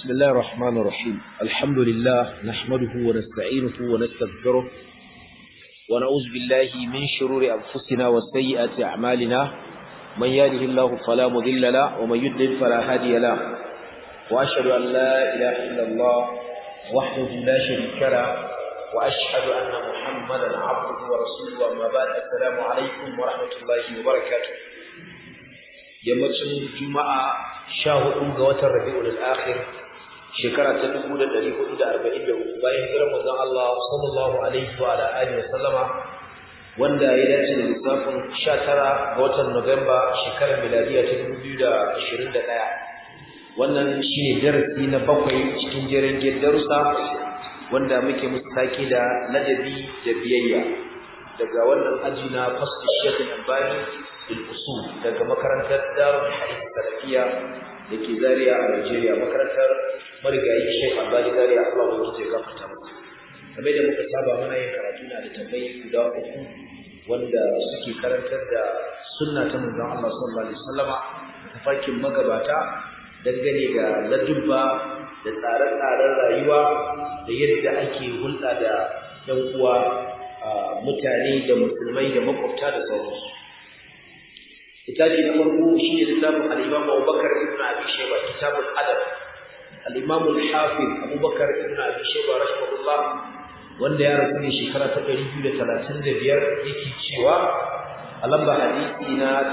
بسم الله الرحمن الرحيم الحمد لله نحمده ونستعينه ونستغفره ونعوذ بالله من شرور أنفسنا وسيئات أعمالنا من يهده الله فلا مضل له ومن يضلل فلا هادي له وأشهد أن لا إله إلا الله وحده لا شريك له وأشهد أن محمدا عبده ورسوله أما بعد السلام عليكم ورحمة الله وبركاته yammacin juma'a sha hudu ga watan rabi'ul akhir shekara ta dubu da ɗari hudu da arba'in da uku bayan hijirar manzon Allah sallallahu alaihi wa alihi wa sallama wanda ya dace da lissafin sha tara ga watan Nuwamba shekarar miladiya ta dubu biyu da ashirin da ɗaya wannan shine darasi na bakwai cikin jerin darussa wanda muke musu take da ladabi da biyayya daga wannan aji na fasli shekul albani usul daga makarantar darul hadith salafiya da ke Zariya a Najeriya makarantar marigayi Sheikh Albani Zariya Allah wani ke gafarta masa kamar da muka saba muna yin karatu na da tambayi guda uku wanda suke karantar da sunna ta manzon Allah sallallahu alaihi wasallama da fakin magabata dangane ga ladubba da tsare-tsaren rayuwa da yadda ake hulɗa da ɗan uwa mutane da musulmai da makwabta da sauransu kitabi na farko shine littafin al-Imam Abubakar ibn Abi Shayba kitabul adab al-Imam al-Hafiz Abubakar ibn Abi Shayba rahimahullah wanda ya rasu ne shekara ta 235 yake cewa a lamba hadisi na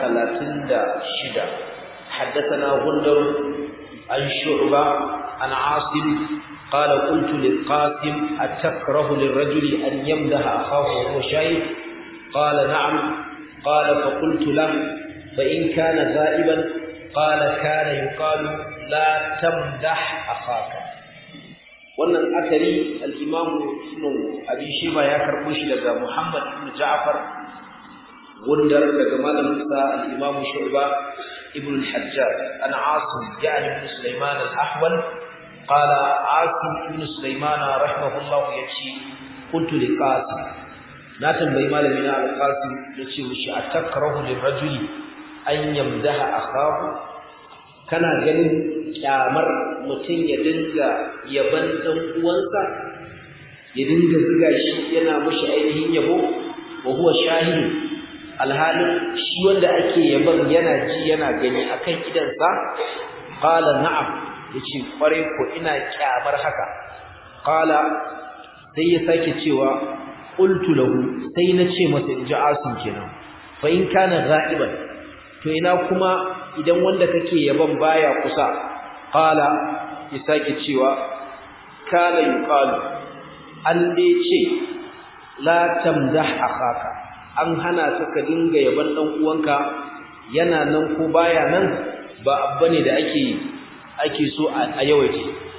36 حدثنا غندر عن شعبة عن عاصم قال قلت للقاسم أتكره للرجل أن يمدح أخاه وهو شاهد قال نعم قال فقلت له فإن كان غائبا قال كان يقال لا تمدح أخاك wannan asali al-Imam Ibn Abi Shayba ya karbo shi daga Muhammad ibn Ja'far wanda daga malamin sa al-Imam Shu'ba ibn al-Hajjaj an Asim yani ibn Sulaiman al-Ahwal qala Asim ibn Sulaiman rahimahullah yace qultu li Qasim na tambayi malami na al-Qasim yace mishi atakrahu lirajuli an yamdaha akahu kana ganin kyamar mutum ya dinga yaban dan uwansa ya dinga zuga shi yana mushi ainihin yabo wa huwa shahid alhalin shi wanda ake yaban yana ji yana gani akan idansa qala na'am yace kware ko ina kyamar haka qala sai ya sake cewa qultu lahu sai na ce masa inji asim kenan fa in kana ghaiban to ina kuma idan wanda kake yaban baya kusa qala ya sake cewa kana yuqalu an dai ce la tamdah akhaka an hana ka ka dinga yaban dan uwanka yana nan ko baya nan ba abba ne da ake ake so a yawaita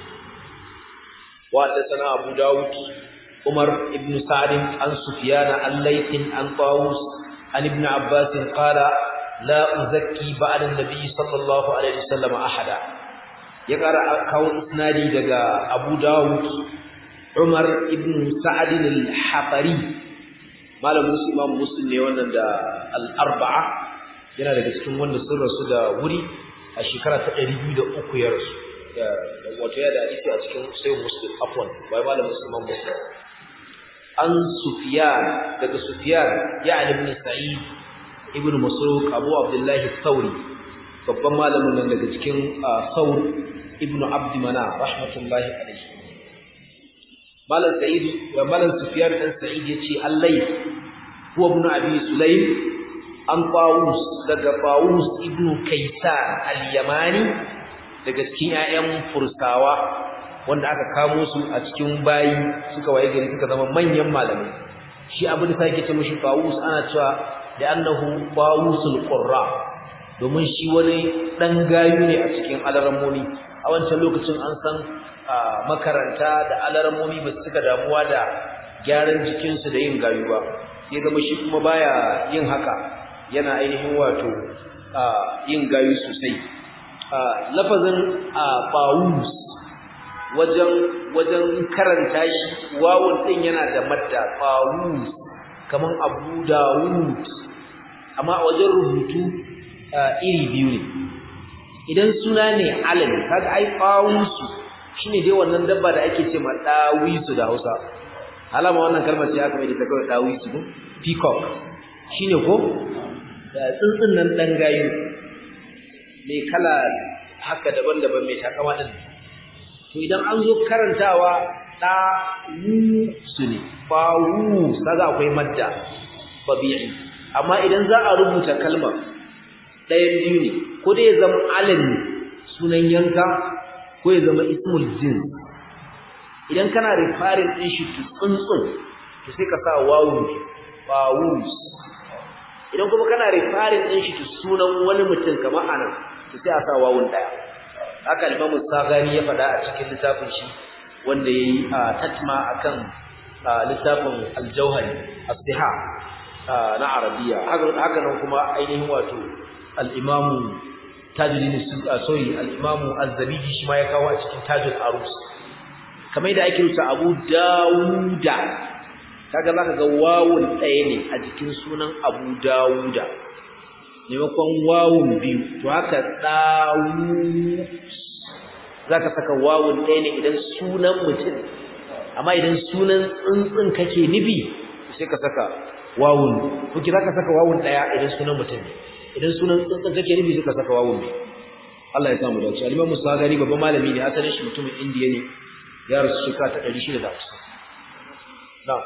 wa sana abu dawud umar ibn sa'd an sufyan al-layth an tawus an ibn abbas qala لا أزكي بعد النبي صلى الله عليه وسلم أحدا يقرأ كون إسنادي دقى أبو داود عمر ابن سعد الحقري مالا مسلم مسلم نيوانا دا الأربعة yana daga cikin wanda sun rasu da wuri a shekara ta 203 ya rasu wato ya da hadisi a cikin sayin muslim afwan bai malam musulman muslim an sufiyan daga sufiyan ya ibn sa'id ibn masruq abu abdullah thawri babban malamin nan daga cikin thawr ibn abd mana rahmatullahi alayhi malam sa'id wa malam sufyan dan sa'id yace allai huwa ibn abi sulaym an tawus daga tawus ibn kaysan al-yamani daga cikin ƴaƴan fursawa wanda aka kamo su a cikin bayi suka waye gari suka zama manyan malamai shi abin da sake ce mishi tawus ana cewa da annahu bawusul qurra domin shi wani dan gayu ne a cikin alarammomi a wancan lokacin an san makaranta da alarammomi ba su suka damuwa da gyaran jikinsu da yin gayu ba sai zama shi kuma baya yin haka yana ainihin wato yin gayu sosai lafazin bawus wajen wajen karanta shi wawun din yana da madda bawus kaman abu dawud amma a wajen rubutu iri biyu ne idan suna ne alami kaga ai qawusu shine dai wannan dabba da ake ce ma dawisu da Hausa alama wannan kalmar ce aka mai da ta kawai dawisu ko peacock shine ko da tsuntsun nan dan gayu mai kala haka daban-daban mai takama din to idan an zo karantawa da su ne ba wu kaga akwai madda tabi'i amma idan za a rubuta kalmar ɗayan biyu ne ko dai ya zama alam ne sunan yanka ko ya zama ismul jins idan kana referring din shi to tsuntsun to sai ka sa wawu bawus idan kuma kana referring din shi to sunan wani mutum kamar anan to sai a sa wawun daya haka Imam Sagani ya faɗa a cikin littafin shi wanda yayi tatma akan littafin Al-Jauhari as-Siha na Arabiya haka nan kuma ainihin wato al-Imam Tajuddin sorry al-Imam Az-Zabidi shi ma ya kawo a cikin Tajul Arus kamar da ake rubuta Abu Dawuda kaga zaka ga wawun ɗaya ne a jikin sunan Abu Dawuda maimakon wawun biyu to haka dawu zaka saka wawun ɗaya ne idan sunan mutum amma idan sunan tsuntsun kake nufi sai ka saka wawun ko ki zaka saka wawun ɗaya idan sunan mutum ne idan sunan tsuntsun kake nufi sai ka saka wawun biyu Allah ya samu dace al-Imam Musagari babban malami ne asalin shi mutumin Indiya ne ya rasu shekara ta 650 na'am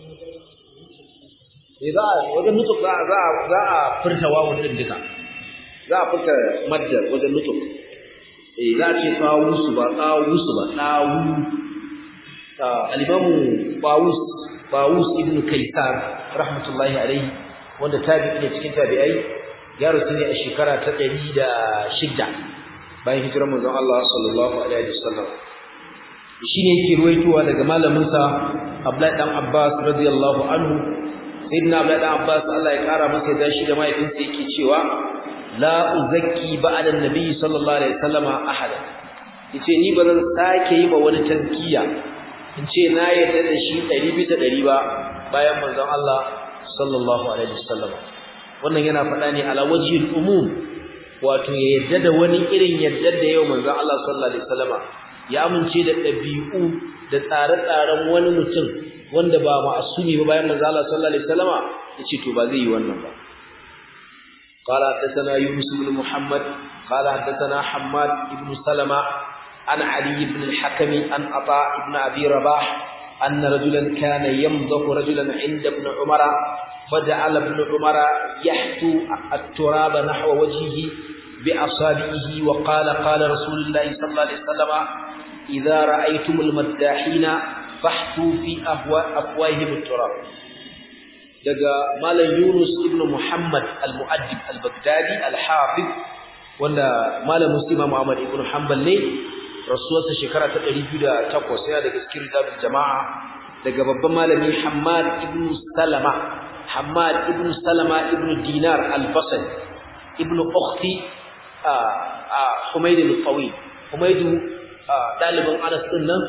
eh za a wajen nutuk za a za a furta wawun din duka za a furta maddar wajen nutuk eh za a ce tawusu ba tawusu ba tawu al-imamu Bawus Bawus ibn Kaisar rahmatullahi alaihi wanda tabi'i ne cikin tabi'ai ya rasu ne a shekara ta 106 bayan hijirar manzon Allah sallallahu alaihi wasallam shine yake ruwaitowa daga malamin sa Abdullahi dan Abbas radiyallahu anhu sayyidina Abdullahi dan Abbas Allah ya kara masa da shi da mahaifinsa yake cewa la uzakki ba'da an-nabi sallallahu alaihi wasallam ahada yace ni bazan sake yi ba wani tazkiya in ce na yarda da shi 100 bisa 100 ba bayan manzon Allah sallallahu alaihi wasallam wannan yana faɗa ne ala wajhil umum wato ya yarda da wani irin yarda da yau manzon Allah sallallahu alaihi wasallama ya amince da ɗabi'u da tsare-tsaren wani mutum wanda ba ma'asumi ba bayan manzo Allah sallallahu alaihi wasallama yace to ba zai yi wannan ba قال حدثنا يونس بن محمد قال حدثنا حماد بن سلمة عن علي بن الحكم عن عطاء بن أبي رباح أن رجلا كان يمضح رجلا عند ابن عمر فجعل ابن عمر يحتو التراب نحو وجهه بأصابعه وقال قال رسول الله صلى الله عليه وسلم إذا رأيتم المداحين فاحتوا في أفواههم التراب daga malam Yunus ibn Muhammad al-Mu'addib al-Baghdadi al-Hafiz wanda malam Muslim Muhammad ibn Hanbal ne rasuwarsa shekara ta 208 yana daga cikin rijal jama'a daga babban malami Hammad ibn Salama Hammad ibn Salama ibn Dinar al-Basri ibn Ukhti Humayd al-Tawil Humayd dalibin Anas din nan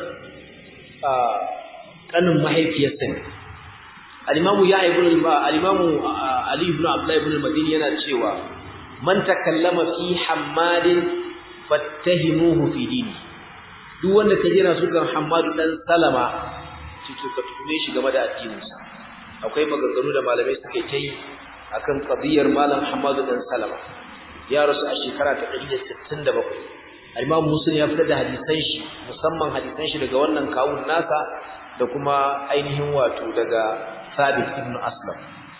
kanin mahaifiyarsa ne al-Imam ya ibn al-Imam Ali ibn Abdullah ibn al-Madini yana cewa man takallama fi Hammadin fattahimuhu fi dini duk wanda ka jira su kan Hammad dan Salama cito ka tume shi game da addininsa akwai maganganu da malamai suke ta yi akan qadiyar malam Hammad dan Salama ya rasu a shekara ta 167 Imam Muslim ya fitar da hadisan shi musamman hadisan shi daga wannan kawun nasa da kuma ainihin wato daga Sabit ibn Aslam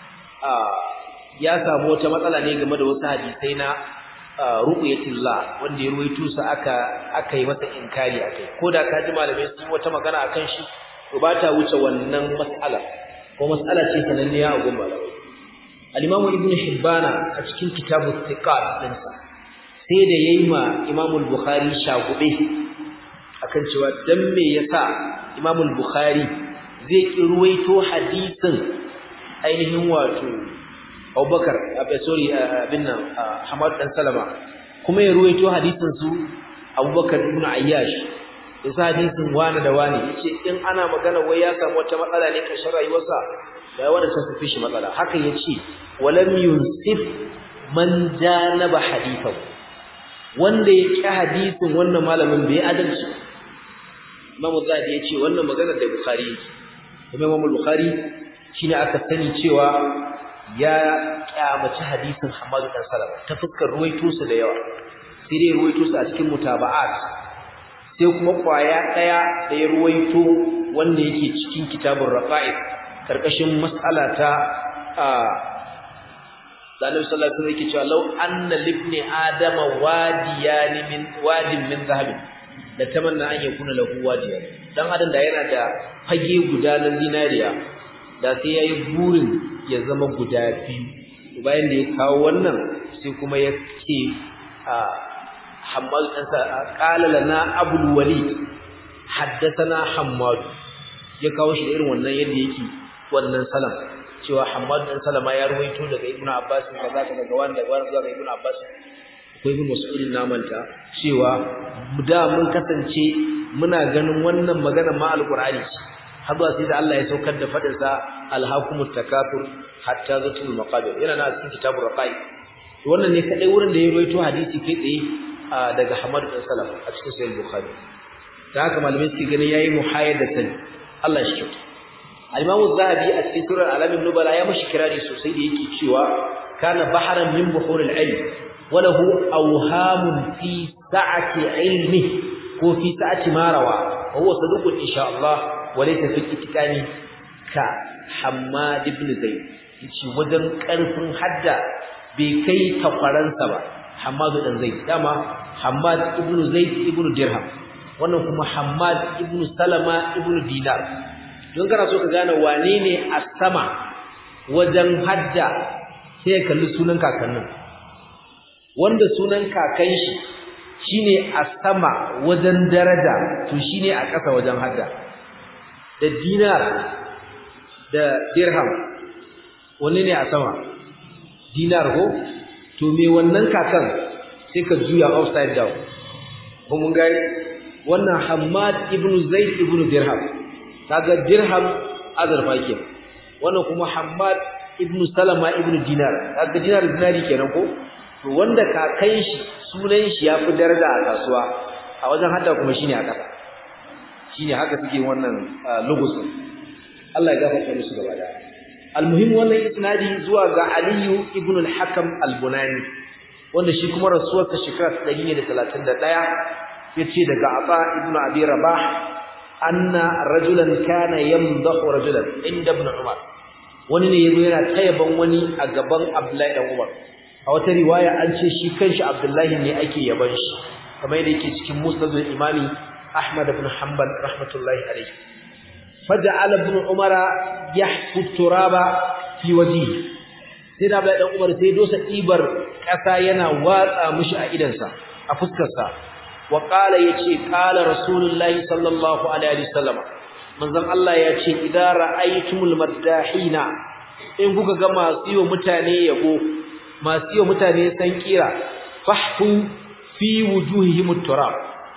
ya samu wata matsala ne game da wasu hadisai na ru'yatillah wanda ya ruwaito su aka aka yi masa inkari akai ko da ka ji malamai sun wata magana akan shi to ba ta wuce wannan mas'ala ko mas'ala ce sananniya a gun malamai al-Imam Ibn Hibbana a cikin kitabut Thiqat dinsa sai da yayi ma Imam al-Bukhari shagube akan cewa dan me yasa Imam al-Bukhari zai ki ruwaito hadisin ainihin wato Abubakar abai sorry abin nan Hamad dan Salama kuma ya ruwaito hadisin su Abubakar ibn Ayyash yasa hadisin wani da wani yace in ana magana wai ya samu wata matsala ne kashin rayuwarsa da wanda ta fi shi matsala haka yace walam yunsif man janaba hadithahu wanda ya ki hadisin wannan malamin bai adalci Imam Zahabi ya ce wannan magana da Bukhari kuma Imam Bukhari shine aka sani cewa ya kyamaci hadisin Hammad dan Salama ta fuskar ruwaito su da yawa sai dai ruwaito su a cikin mutaba'at sai kuma kwaya daya da ya ruwaito wanda yake cikin kitabur raqa'id karkashin mas'ala ta da Annabi sallallahu alaihi wasallam yake cewa law anna libni adama wadiyan min wadin min zahabin da tamanna an yakuna lahu wadiyan dan adam da yana da fage guda na zinariya da sai yayi burin ya zama guda biyu bayan da ya kawo wannan sai kuma ya ce a Hammad dan sa qala lana Abul Walid haddathana Hammad ya kawo shi da irin wannan yadda yake wannan salam cewa Hammad dan Salama ya ruwaito daga Ibn Abbas kaza kaza daga wanda wanda zuwa Ibn Abbas akwai Ibn Mas'ud namanta cewa da mun kasance muna ganin wannan magana ma alqur'ani har zuwa sai da Allah ya saukar da fadin sa alhaqumut takathur hatta zatul maqabir yana na cikin kitabur raqai wannan ne kadai wurin da ya ruwaito hadisi kai tsaye daga Hammad dan Salama a cikin sahih Bukhari da haka malamai suke ganin yayi muhayyadatan Allah shi kyauta Al-Imam zahabi a cikin Surar Alamin Nubala ya mashi kirari sosai da yake cewa kana baharan min buhuril ilm wa lahu awhamun fi sa'ati ilmi ko fi sa'ati ma rawa wa huwa saduqun insha Allah wa laysa fi itikani ka Hammad ibn Zayd yace wajen karfin hadda bai kai takwaransa ba Hammad ibn Zayd dama Hammad ibn Zayd ibn Dirham wannan kuma Hammad ibn Salama ibn Dinar don kana so ka gane wane ne a sama wajen hadda sai ka kalli sunan kakannin wanda sunan kakan shi shine a sama wajen daraja to shine a ƙasa wajen hadda da dinar da dirham wanne ne a sama dinar ko to me wannan kakan sai ka juya upside down ko mun ga wannan Hammad ibn Zaid ibn Dirham kaga dirham azurfa ke wannan kuma Hammad ibn Salama ibn Dinar kaga dinar dinari kenan ko to wanda kakan shi sunan shi yafi daraja a kasuwa a wajen hadda kuma shine a kasa shine haka suke wannan logos Allah ya gafarta musu gaba da almuhim wannan isnadi zuwa ga Ali ibn al-Hakam al-Bunani wanda shi kuma rasuwarsa shekara 131 yace daga Aba ibn Abi Rabah anna rajulan kana yamdahu rajulan inda ibn umar wani ne yazo yana tayaban wani a gaban abdullahi dan umar a wata riwaya an ce shi kanshi abdullahi ne ake yaban shi kamar yadda yake cikin musnad al-imami ahmad ibn hanbal rahmatullahi alayhi faja'ala ibn umara yahfu turaba fi wajhihi sai da abdullahi dan umar sai dosa ibar kasa yana watsa mishi a idansa a fuskarsa وقال يتي قال رسول الله صلى الله عليه وسلم manzon Allah ya ce idan ra'aytumul maddahina in kuka ga masu yiwa mutane yabo masu yiwa mutane san kira fahfu fi wujuhihim turab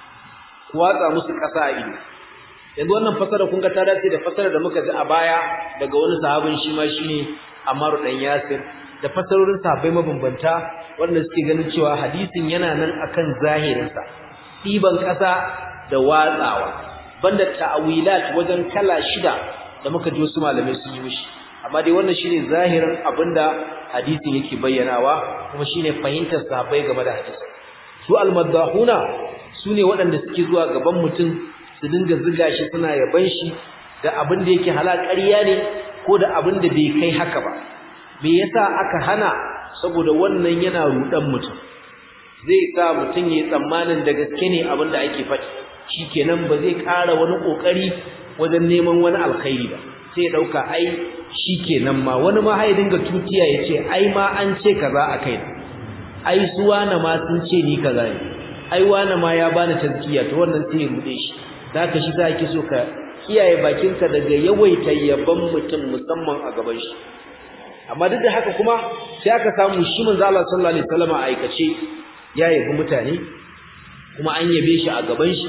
ku watsa musu kasa a ido yanzu wannan fasara kun ga ta dace da fasara da muka ji a baya daga wani sahabin shi ma shine Ammar dan Yasir da fasarorin sahabbai mabambanta wanda suke ganin cewa hadisin yana nan akan zahirinsa ɗiban ƙasa da watsawa banda ta'awilat wajen kala shida da muka ji wasu malamai sun yi mishi amma dai wannan shine zahirin abinda hadisin yake bayyanawa kuma shine fahimtar sahabbai game da hadisin su almadahuna sune waɗanda suke zuwa gaban mutum su dinga ziga shi suna yaban shi da abin da yake ƙarya ne ko da abin da bai kai haka ba me yasa aka hana saboda wannan yana rudan mutum zai sa mutum ya tsammanin da gaske ne abin da ake faɗi shikenan ba zai ƙara wani ƙoƙari wajen neman wani alkhairi ba sai ya ɗauka ai shikenan ma wani ma hai dinga tutiya ya ce ai ma an ce kaza a kai ai su wane ma sun ce ni kaza ne ai wane ma ya bani tazkiya to wannan sai ya rude shi zaka shi za ki so ka kiyaye bakinka daga yawaita yaban mutum musamman a gaban shi amma duk da haka kuma sai aka samu shi manzo Allah sallallahu alaihi wasallam a aikace ya yabi mutane kuma an yabe shi a gaban shi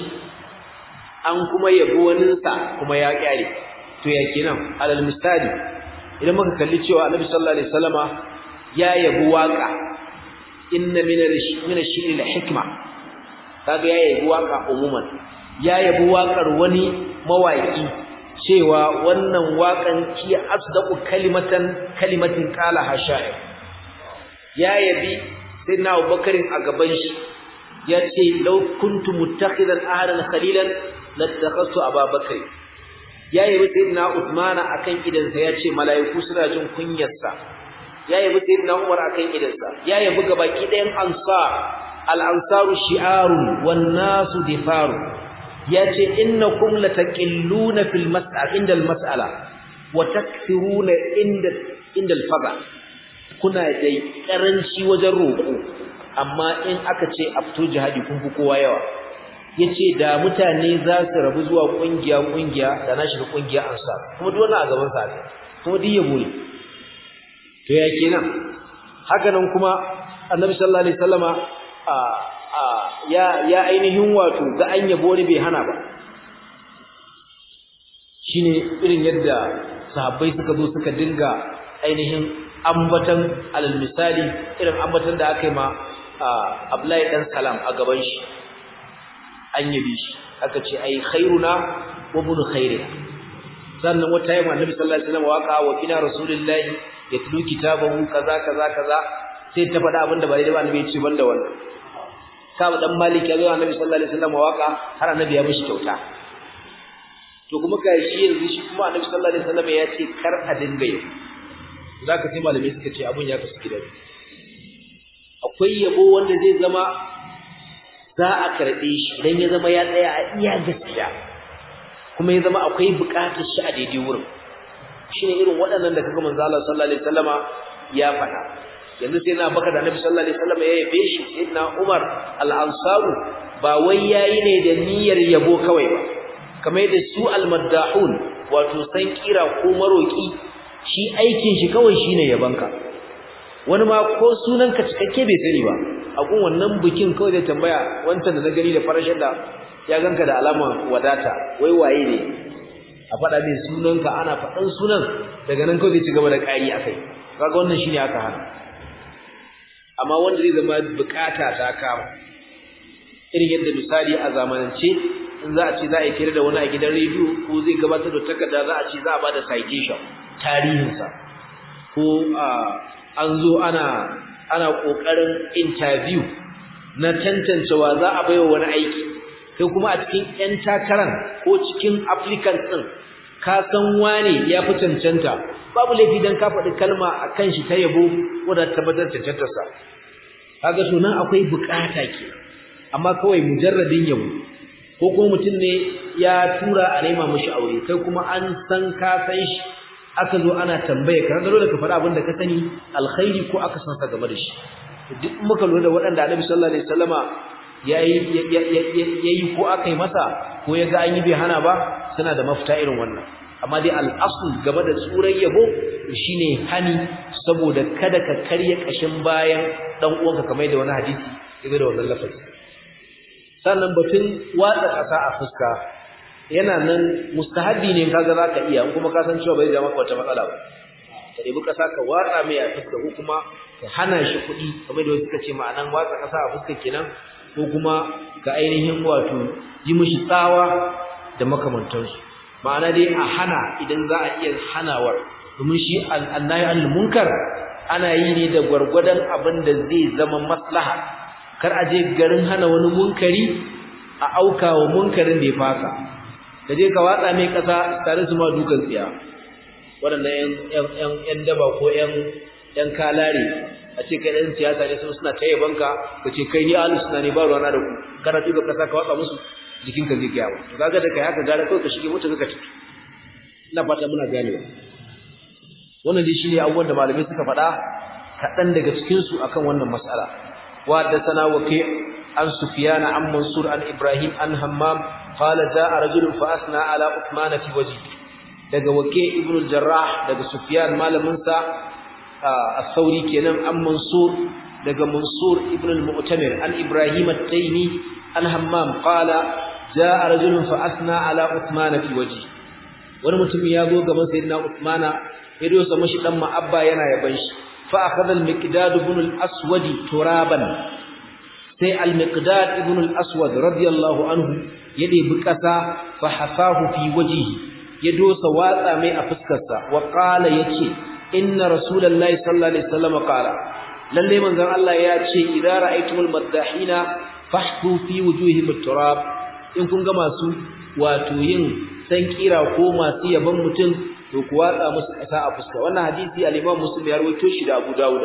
an kuma yabi waninsa kuma ya kyale to ya kenan alal misali idan muka kalli cewa annabi sallallahu alaihi wasallama ya yabi waka inna min min ash-shi'ri la hikma kaga ya yabi waka umuman ya yabi waƙar wani mawaƙi cewa wannan waƙan ki asdaqu kalimatan kalimatin qala hasha'ir ya yabi sayyidina Abubakar a gaban shi ya ce law kuntu muttakhidan ahadan khalilan lattakhadtu Abubakar ya yabi sayyidina Uthman akan idansa ya ce mala'iku suna jin kunyarsa ya yabi sayyidina Umar akan idansa ya yabi gabaki ɗayan ansar al-ansaru shi'arun wan nasu difaru yace innakum lataqilluna fil mas'al inda al-mas'ala wa takthiruna inda inda al-fada kuna da karanci wajen roƙo amma in aka ce afto jihadi kun fi kowa yawa yace da mutane za su rabu zuwa kungiya kungiya da na shiga kungiya ansar kuma duk wannan a gaban sa kuma duk yabo ne to ya kenan haka nan kuma annabi sallallahu alaihi wasallama a a ya ya ainihin wato ga an yabo ne bai hana ba shine irin yadda sahabbai suka zo suka dinga ainihin ambatan alal misali irin ambatan da aka yi ma Abdullahi dan Salam a gaban shi an yabi shi aka ce ai khairuna wa bunu khairina sannan wata yamma annabi sallallahu alaihi wasallam waka wa kina rasulullahi yatlu kitabahu kaza kaza kaza sai ta faɗa abinda ba daidai ba annabi ya ce banda wannan Ka'ab dan Malik ya zo annabi sallallahu alaihi wasallam waka har annabi ya mishi kyauta to kuma kai shi yanzu shi kuma annabi sallallahu alaihi wasallam ya ce kar a dinga yi zaka sai malamai suka ce abun ya kasu gidan akwai yabo wanda zai zama za a karɓe shi idan ya zama ya tsaya a iya gaskiya kuma ya zama akwai buƙatar shi a daidai wurin shine irin waɗannan da kaga manzo Allah sallallahu alaihi wasallama ya faɗa yanzu sai na baka da Annabi sallallahu alaihi wasallama ya yabe shi sayyidina Umar al-Ansaru ba wai yayi ne da niyyar yabo kawai ba kamar yadda su al-maddahun wato san kira ko maroki shi aikin shi kawai shine yabanka wani ma ko sunan ka cikakke bai sani ba a gun wannan bikin kawai da tambaya wancan da na gani da farashin da ya ganka da alama wadata wai waye ne a faɗa mai sunanka ana faɗan sunan daga nan kawai zai ci gaba da ƙari a kai kaga wannan shine aka hana amma wanda zai zama bukata ta kama irin yadda misali a zamanance in za a ce za a yi kira da wani a gidan rediyo ko zai gabatar da takarda za a ce za a ba da citation tarihinsa ko an zo ana ana ƙoƙarin interview na tantancewa za a baiwa wani aiki sai kuma a cikin 'yan takaran ko cikin applicant ɗin ka san wane ya fi cancanta babu laifi don ka faɗi kalma a kan shi ta yabo wadda tabbatar cancantarsa kaga to nan akwai bukata ke amma kawai mujarradin yabo ko kuma mutum ne ya tura a nema mashi aure kai kuma an san ka san shi aka zo ana tambaye ka ga dole ka faɗa abin da ka sani alkhairi ko aka san sa game da shi duk muka lura da waɗanda Annabi sallallahu alaihi wasallama yayi yayi ko aka yi masa ko ya ga an yi bai hana ba suna da mafita irin wannan amma dai al'asul game da tsuran yabo shine hani saboda kada ka karya kashin bayan dan uwanka kamar da wani hadisi yaga da wannan lafazi sannan batun watsa kasa a fuska yana nan mustahabi ne kaga zaka iya in kuma ka san cewa bai da maka wata matsala ba ka debi kasa ka watsa mai a fuska ko kuma ka hana shi kuɗi kamar da wasu suka ce ma'anan watsa kasa a fuska kenan ko kuma ka ainihin wato yi mishi tsawa da makamantansu ma'ana dai a hana idan za a iya hanawar domin shi annahi al-munkar ana yi ne da gwargwadon abin da zai zama maslaha kar a je garin hana wani munkari a auka wa munkarin da ya faka ka je ka watsa mai kasa tare su ma dukan tsiya waɗannan yan daba ko yan kalare a ce kai ɗan siyasa ne sun suna ta yabanka ka ce kai ni ahlus sunna ne ba ruwana da ku kana tuka kasa ka watsa musu jikinka zai gaya ba to kaga da kai haka gara kawai ka shige mutu ka tafi ina fata muna ganewa wannan dai shine abubuwan da malamai suka faɗa kaɗan daga cikin su akan wannan mas'ala wa haddathana waqi an sufyan an mansur an ibrahim an hammam qala jaa rajulun fa asna ala uthman fi wajhi daga waqi ibn al-jarrah daga sufyan malamin sa as-sauri kenan an mansur daga mansur ibn al-mu'tamir an ibrahim at-taymi an hammam qala jaa rajulun fa asna ala uthman fi wajhi wani mutum ya zo gaban sayyidina uthmana ya dosa mashi dan ma'abba yana yaban shi fa akhadha al-miqdad ibn al-aswad turaban sai al-miqdad ibn al-aswad radiyallahu anhu ya debi kasa fa hasahu fi wajhihi ya dosa watsa mai a fuskarsa wa qala yace inna rasulullahi sallallahu alaihi wasallam qala lalle manzon Allah ya ce idza ra'aytumul maddahina fahtu fi wujuhihim at-turab in kun ga masu wato yin san kira ko masu yaban mutum to ku watsa musu kasa a fuska wannan hadisi al-Imam Muslim ya rawaito shi da Abu Dawud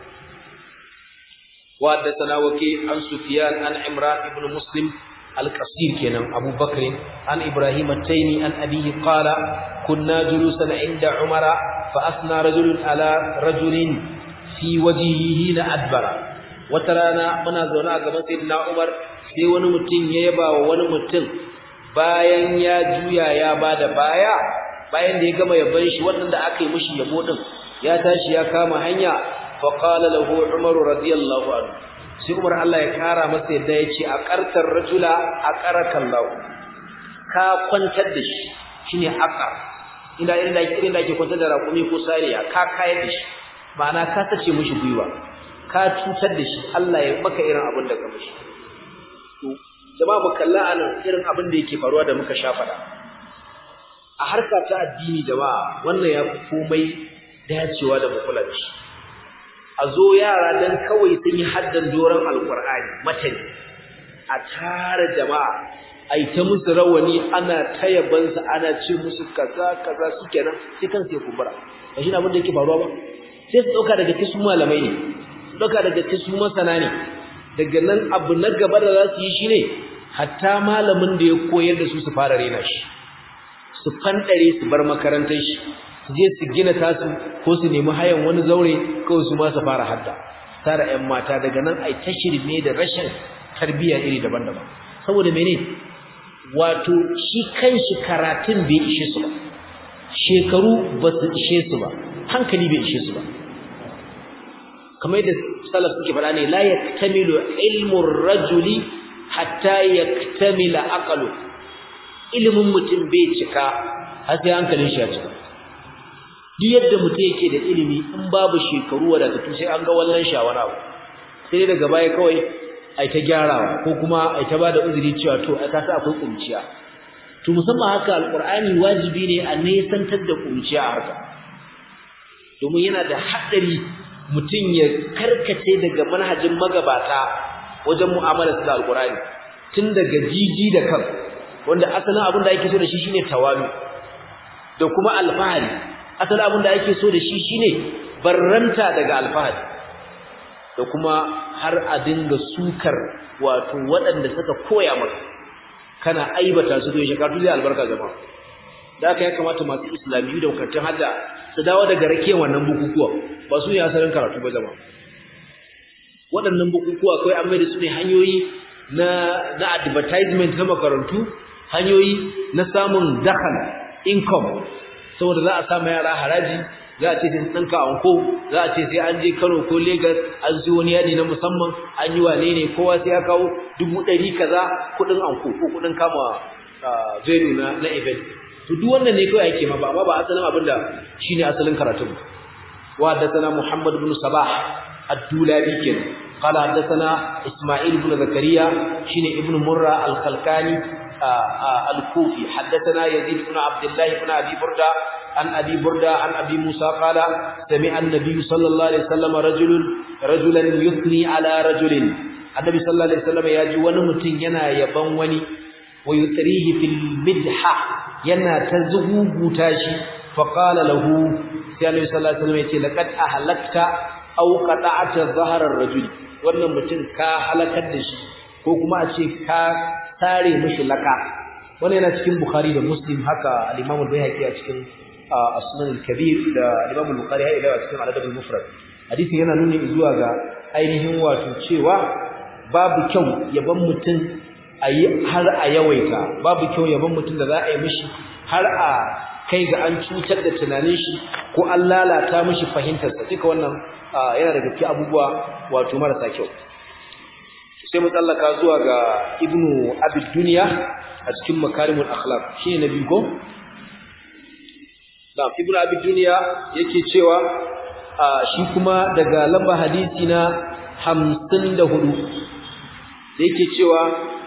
wa haddathana waki an Sufyan an Imran ibn Muslim al-Qasir kenan Abu Bakr an Ibrahim at-Taymi an abihi qala kunna julusan inda Umara fa asna rajulun ala rajulin fi wajhihi na adbara wata rana muna zaune a gaban sayyidina Umar sai wani mutum ya yaba wa wani mutum bayan ya juya ya bada baya bayan da ya gama yaban shi wannan da aka yi mishi yabo din ya tashi ya kama hanya fa qala lahu Umar radiyallahu anhu sai Umar Allah ya kara masa yadda ya ce a qartar rajula aqarakallahu ka kwantar da shi shine aqar inda inda irin da ake kwantar da rakumi ko sariya ka kayar da shi ma'ana ka sace mishi gwiwa ka cutar da shi Allah ya maka irin abin da ka mishi to jama'a mu kalla anan irin abin da yake faruwa da muka sha fada a harka ta addini jama'a wannan ya fi komai dacewa da mu kula da shi a zo yara dan kawai sun yi haddan doron alkur'ani matani a tara jama'a ai ta musu rawani ana tayabansa ana ce musu kaza kaza sukenan sai kan sai kumbura ba shi abin da yake faruwa ba sai su dauka daga cikin malamai ne su dauka daga cikin masana ne daga nan abu na gaba da za su yi shine hatta malamin da ya koyar da su su fara rena shi su fandare su bar makarantar shi su je su gina tasu ko su nemi hayan wani zaure kawai su ma su fara hadda tara ƴan mata daga nan ai ta shirme da rashin tarbiyya iri daban-daban saboda mene wato shi kanshi karatun bai ishe su ba shekaru ba su ishe su ba hankali bai ishe su ba kamar yadda salaf suke faɗa ne la yaktamilu ilmu rajuli hatta yaktamila aqlu ilimin mutum bai cika har sai hankalin shi ya cika duk yadda mutum yake da ilimi in babu shekaru wadatattu sai an ga wallan shawara sai daga baya kawai ai ta gyarawa ko kuma ai ta bada uzuri cewa to ai kasa akwai kunciya to musamman haka alqur'ani wajibi ne a nesantar da kunciya a haka domin yana da haɗari mutum ya karkace daga manhajin magabata wajen mu'amalar da alqur'ani tun daga jiji da kan wanda asalin abin da ake so da shi shine tawami da kuma alfahari asalin abin da ake so da shi shine barranta daga alfahari da kuma har a dinga sukar wato waɗanda suka koya maka kana aibata su to shekatu zai albarka jama'a da haka ya kamata masu islamiyu da makarantun hadda su dawo daga rakiyar wannan bukukuwa ba su ne asalin karatu ba jama'a waɗannan bukukuwa kawai an maida su ne hanyoyi na na advertisement na makarantu hanyoyi na samun dakhal income saboda za a sa yara haraji za a ce sai tsanka anko za a ce sai an je Kano ko Lagos an ji wani yadi na musamman an yi wane ne kowa sai ya kawo dubu ɗari kaza kuɗin anko ko kuɗin kama venue na na event to duk wannan ne kawai ake ma ba amma ba asalin abin da shine asalin karatun wa haddathana Muhammad ibn Sabah ad-Dulabi kenan قال حدثنا إسماعيل بن زكريا شين ابن مرة الخلقاني الكوفي حدثنا يزيد بن عبد الله بن أبي بردة عن أبي بردة عن أبي موسى قال سمع النبي صلى الله عليه وسلم رجل رجلا يثني على رجل النبي صلى الله عليه وسلم يجي ونمتن ينا يبن وني ويتريه في المدحة ينا تزغوب تاشي فقال له سيدنا النبي صلى الله عليه وسلم يقول لقد أهلكت أو قطعت ظهر الرجل wannan mutum ka halakar da shi ko kuma a ce ka tare mishi laka wannan yana cikin bukhari da muslim haka al-imam al-bayhaqi a cikin as-sunan al-kabir da al-imam al-bukhari ya ila cikin al-adab al-mufrad hadisin yana nuni zuwa ga ainihin wato cewa babu kyau yaban mutum ayi har a yawaita babu kyau yaban mutum da za a yi mishi har a kai ga an cutar da tunanin shi ko an lalata mishi fahimtarsa duka wannan yana da gaske abubuwa wato marasa kyau sai mu tsallaka zuwa ga ibnu abid duniya a cikin makarimul akhlaq shine na biyu ko da ibnu abid duniya yake cewa shi kuma daga lamba hadisi na 54 da yake cewa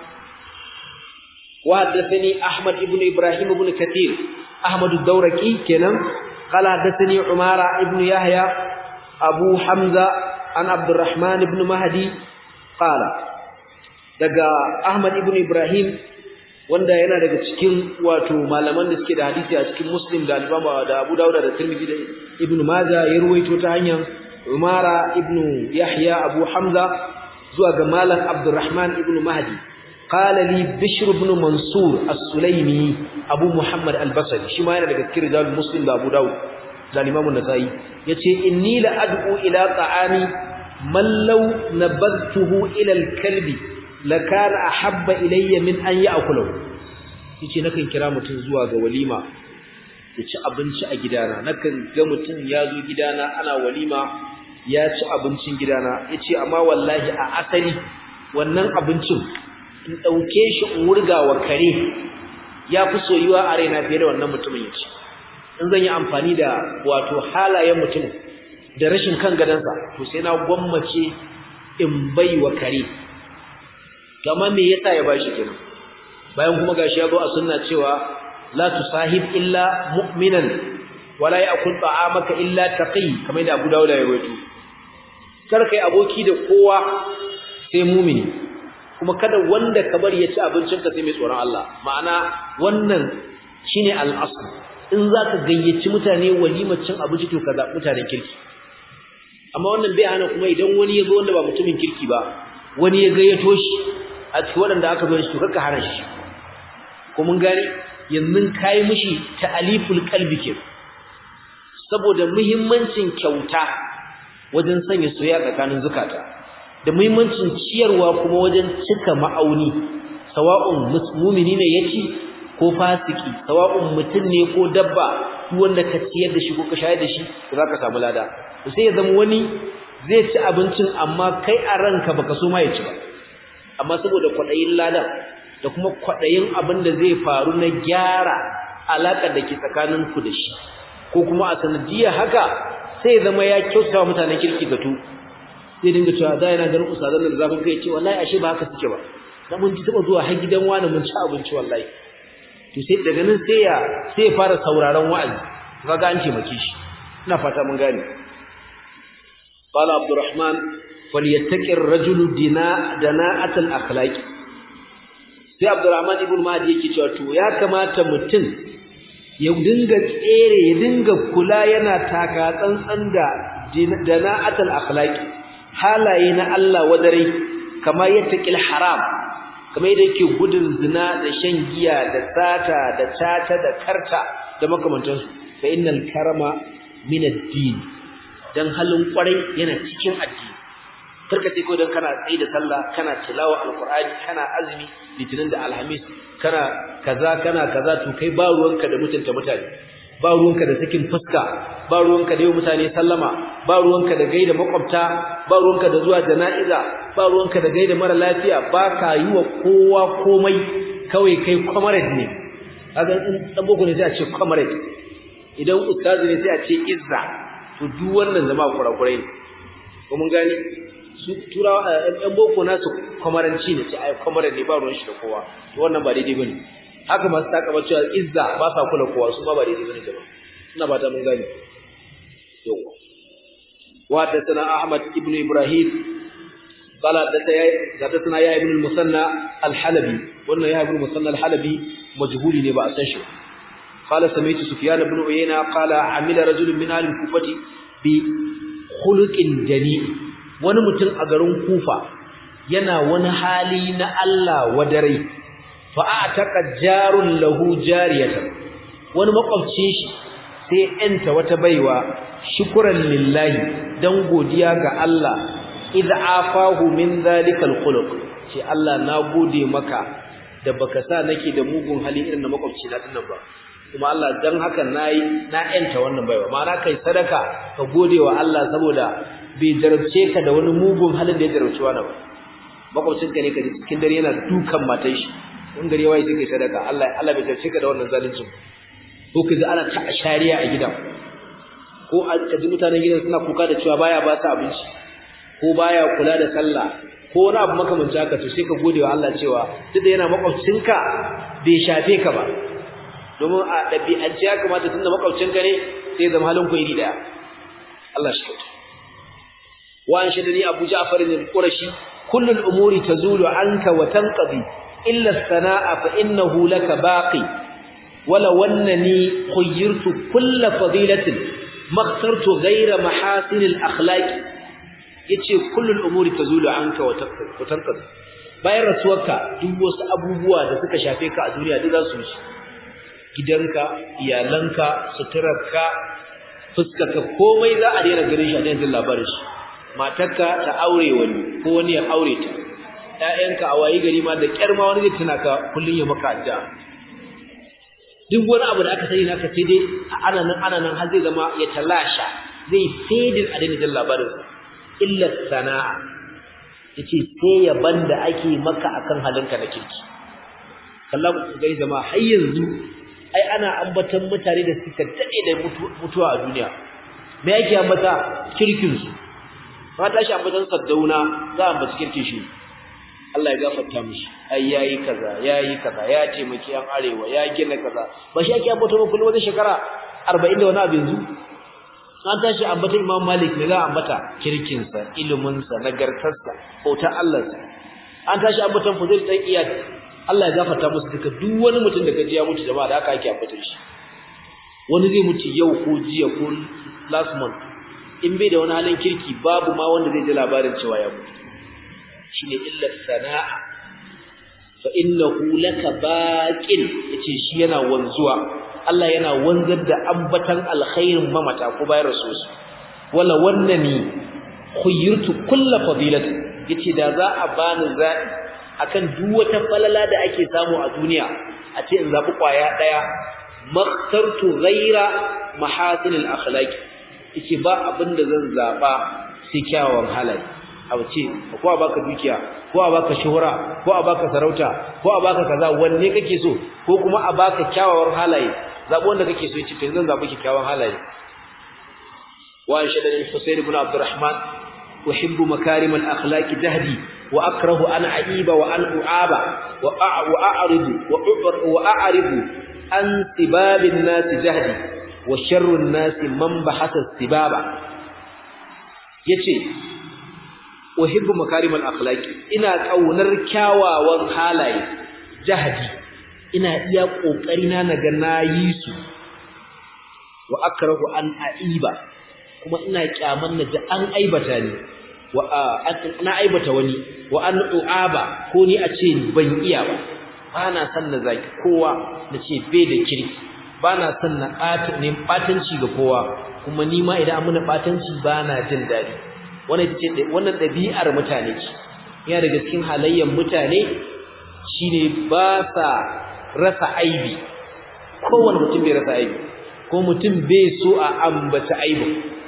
wa haddathani Ahmad ibn Ibrahim ibn Kathir Ahmad ad-Dawraqi kenan qala haddathani Umara ibn Yahya Abu Hamza an Abdurrahman ibn Mahdi qala daga Ahmad ibn Ibrahim wanda yana daga cikin wato malaman da suke da hadisi a cikin Muslim da Al-Imam da Abu Dawud da Tirmidhi da Ibn Majah ya ruwaito ta hanyar Umara ibn Yahya Abu Hamza zuwa ga Malam Abdurrahman ibn Mahdi qala li Bishr ibn Mansur As-Sulaimi Abu Muhammad Al-Basri shi ma yana daga cikin rijal Muslim da Abu Dawud da Imam An-Nasa'i yace inni la ad'u ila ta'ami man law nabadtuhu ila al-kalbi lakana ahabba ilayya min an ya'kulahu yace nakan kira mutum zuwa ga walima ya ci abinci a gidana nakan ga mutum ya zo gidana ana walima ya ci abincin gidana yace amma wallahi a asali wannan abincin in dauke shi in wurga wa kare ya fi soyuwa a raina fiye da wannan mutumin yace in zan yi amfani da wato halayen mutum da rashin kan gadansa to sai na gwammace in bai wa kare kamar me yasa ya bashi kenan bayan kuma gashi ya zo a sunna cewa la tusahib illa mu'minan wala ya'kul ta'amaka illa taqi kamar da Abu Dawud ya rawaito kar kai aboki da kowa sai mu'mini kuma kada wanda ka bari ya ci abincin ka sai mai tsoron Allah ma'ana wannan shine al-asl in zaka gayyaci mutane walimar cin abinci to kaza mutanen kirki amma wannan bai hana kuma idan wani ya zo wanda ba mutumin kirki ba wani ya gayyato shi a cikin waɗanda aka zo shi kaka hana shi ko mun gane yanzu kai mishi ta'aliful qalbi ke saboda muhimmancin kyauta wajen sanya soyayya tsakanin zukata da muhimmancin ciyarwa kuma wajen cika ma'auni sawa'un mu'mini ne yaci ko fasiki sawa'un mutum ne ko dabba duk wanda ka ciyar da shi ko ka shayar da shi za ka samu lada to sai ya zama wani zai ci abincin amma kai a ranka baka so ma ya ci ba amma saboda kwaɗayin ladan da kuma kwaɗayin abin da zai faru na gyara alaƙar da ke tsakaninku da shi ko kuma a sanadiyar haka sai zama ya kyauta wa mutanen kirki gato zai dinga cewa da yana ganin ustazan da zafin kai ce wallahi ashe ba haka suke ba dan mun ji taba zuwa har gidan wani mun ci abinci wallahi to sai daga nan sai ya sai ya fara sauraron wa'azi kaga an taimake shi ina fata mun gane qala abdurrahman falyattaqi ar-rajulu dina dana'at al-akhlaq sai abdurrahman ibn mahdi yake cewa to ya kamata mutum ya dinga tsere ya dinga kula yana taka tsantsan da dana'at al-akhlaq halaye na Allah wadare kamar yattaqil haram kamar yadda yake gudun zina da shan giya da sata da tata da karta da makamantansu fa innal karama min ad-din dan halin kwarai yana cikin addini karka sai ko dan kana tsayi da sallah kana tilawa alqur'ani kana azumi litinin da alhamis kana kaza kana kaza to kai ba ruwanka da mutunta mutane ba ruwanka da sakin fuska ba ruwanka da yi mutane sallama ba ruwanka da gaida makwabta ba ruwanka da zuwa jana'iza ba ruwanka da gaida mara lafiya ba ka yi wa kowa komai kawai kai comrade ne kaga in dan boko ne sai a ce comrade idan ustazi ne sai a ce izza to duk wannan zama kurakurai ne ko mun gani su turawa ɗan boko nasu kwamaranci ne sai ai kwamaran ne ba ruwan shi da kowa to wannan ba daidai bane haka masu takaba cewa izza ba sa kula kowa su ma ba daidai bane jama'a ina ba ta mun gane yawa wa da sana ahmad ibnu ibrahim قال حدثنا يا ابن المثنى الحلبي wannan ya ibn musanna al-halabi majhuli ne ba a san shi قال سمعت سفيان بن عيينة قال عمل رجل من أهل الكوفة بخلق جنيء wani mutum a garin Kufa yana wani hali na Allah wadare fa ataka jarun lahu jariyatan wani makwabcin shi sai enta wata baiwa shukran lillahi dan godiya ga Allah idza afahu min zalikal khuluq ce Allah na gode maka da baka sa nake da mugun hali irin na makwabci na dinnan ba kuma Allah dan haka nayi na enta wannan baiwa ma'ana kai sadaka ka gode wa Allah saboda bai jarabce ka da wani mugun halin da ya jarabce wani ba makwabcin ka ne ka cikin dare yana dukan matan shi in gari wai sai kai sadaka Allah Allah bai jarabce ka da wannan zalincin ko ka ji ana ta shari'a a gidan ko a ji mutanen gidan suna kuka da cewa baya ba su abinci ko baya kula da sallah ko wani abu makamancin haka to sai ka gode wa Allah cewa duk da yana makwabcinka bai shafe ka ba domin a ɗabi'ance ya kamata tunda makwabcinka ne sai zama halin ku iri daya Allah shi kyauta wa an shadani Abu Ja'far al-Qurashi kullu al-umuri tazulu anka wa tanqadi illa as-sana'a fa innahu laka baqi wala wannani khayyirtu kull fadilatin makhtartu ghayra mahasin al-akhlaq yace kullu al-umuri tazulu anka wa tanqadi bayan rasuwarka duk wasu abubuwa da suka shafe ka a duniya duk za su wuce gidanka iyalanka suturarka fuskarka komai za a daina ganin shi a daina labarin shi matarka ta aure wani ko wani ya aure ta ƴaƴanka a wayi gari ma da kyar ma wani zai tuna ka kullun ya maka addu'a duk wani abu da aka sani naka sai dai ana nan ana nan har zai zama ya talasha zai fadin a daina labarin illa sana'a yace sai yaban da ake maka akan halinka na kirki kallahu gari zama har yanzu ai ana ambatan mutane da suka dade da mutuwa a duniya me yake ambata kirkin su ba ta shi ambatan saddauna za a ambaci kirkin shi Allah ya gafarta mishi ai yayi kaza yayi kaza ya taimaki yan arewa ya gina kaza ba shi yake ambata ba kullum wani shekara 40 da wani abu yanzu an tashi ambatan Imam Malik ne za a ambata kirkin sa ilimin sa nagartarsa bautar Allah sa an tashi ambatan Fudail dan Iyad Allah ya gafarta musu duka duk wani mutum da kaji ya mutu jama'a da aka ake ambatar shi wani zai mutu yau ko jiya ko last month in bai da wani halin kirki babu ma wanda zai ji labarin cewa ya mutu shine illa sana'a fa innahu laka baqin yace shi yana wanzuwa Allah yana wanzar da ambatan alkhairin mamata ko bayar rasul wala wannani khayyirtu kullu fadilati yace da za a bani za'i akan duk wata falala da ake samu a duniya a ce in zabi kwaya daya makhtartu ghaira mahasin al-akhlaq yace ba abinda zan zaba sai kyawun halaye a wace ko a baka dukiya ko a baka shuhura ko a baka sarauta ko a baka kaza wanne kake so ko kuma a baka kyawawan halaye zabo wanda kake so yace to zan zabi kyawawan halaye wa anshadani Husayn ibn Abdurrahman uhibbu makarim al-akhlaq jahdi wa akrahu an aiba wa an uaba wa a'ridu wa a'ridu an sibabin nas jahdi wa sharrun nas man bahasa sibaba yace uhibbu makarimal akhlaqi ina kaunar kyawawan halaye jahdi ina iya kokari na naga nayi su wa akrahu an aiba kuma ina kyaman naji an aibata ni wa na aibata wani wa an uaba ko ni a ce ban iya ba bana san na zaki kowa nace bai da kirki bana san na ɓata ne batanci ga kowa kuma ni ma idan an muna batanci bana jin dadi wannan ita ce wannan ɗabi'ar mutane ce yana daga cikin halayyar mutane shine ba sa rasa aibi kowane mutum bai rasa aibi ko mutum bai so a ambata aibi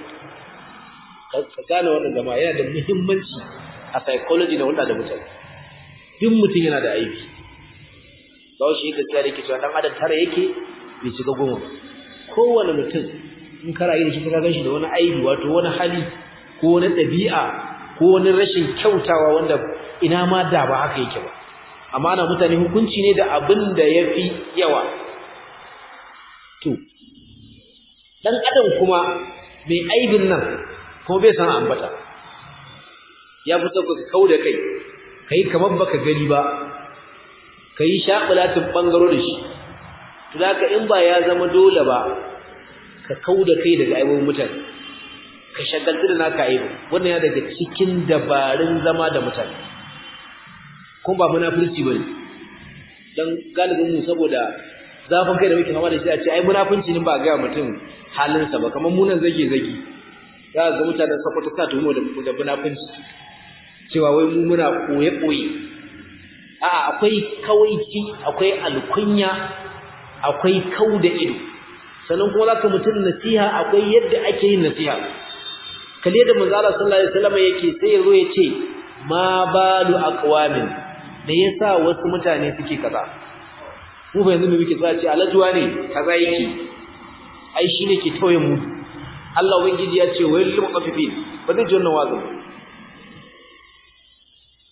ka gane wannan zama yana da muhimmanci a psychology na wanda da mutane duk mutum yana da aibi ba shi yake tsare yake cewa dan adam tare yake bai shiga goma kowane mutum in ka rayu da shi ka gan shi da wani aibi wato wani hali ko wani ɗabi'a ko wani rashin kyautawa wanda ina ma da ba haka yake ba amma ana mutane hukunci ne da abin da ya fi yawa to ɗan adam kuma mai aibin nan kuma bai san ambata ya fi sauka ka kau da kai ka yi kamar baka gani ba ka yi shaɓulatin ɓangaro da shi to da in ba ya zama dole ba ka kau da kai daga aibin mutane ka shagaltu da naka aibu wannan ya daga cikin dabarun zama da mutane kuma ba munafurci bane dan galibin mu saboda zafin kai da muke fama da shi a ce ai munafunci ne ba ga mutum halinsa ba kamar munan zage zage za ga mutanen sakwata sa tumo da da munafunci cewa wai mu muna koye koye a akwai kawaici akwai alkunya akwai kauda ido sannan kuma zaka mutum nasiha akwai yadda ake yin nasiha kalle da manzo Allah sallallahu alaihi wasallam yake sai yazo yace ma balu aqwamin da yasa wasu mutane suke kaza mu ba yanzu muke tsaya ce alajuwa ne kaza yake ai shine ke tauye mu Allah ubangiji ya ce wayil lil mutaffifin ba zai ji wannan wazo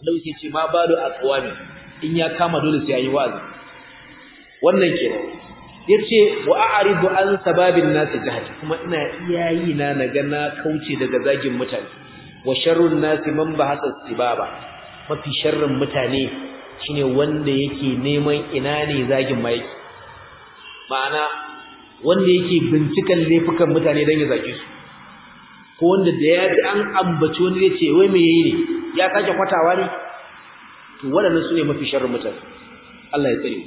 Allah yake ce ma balu aqwami in ya kama dole sai yayi wa'azi wannan kenan yace wa a'ridu an sababin nasi jahil kuma ina iyayi na naga na kauce daga zagin mutane wa sharrun nasi man bahasa sibaba mafi sharrin mutane shine wanda yake neman ina ne zagin mai ma'ana wanda yake bincikan laifukan mutane dan ya zage su ko wanda da ya ji an ambaci wani ya ce wai me yayi ne ya sake kwatawa ne to waɗannan sune mafi sharrin mutane Allah ya tsare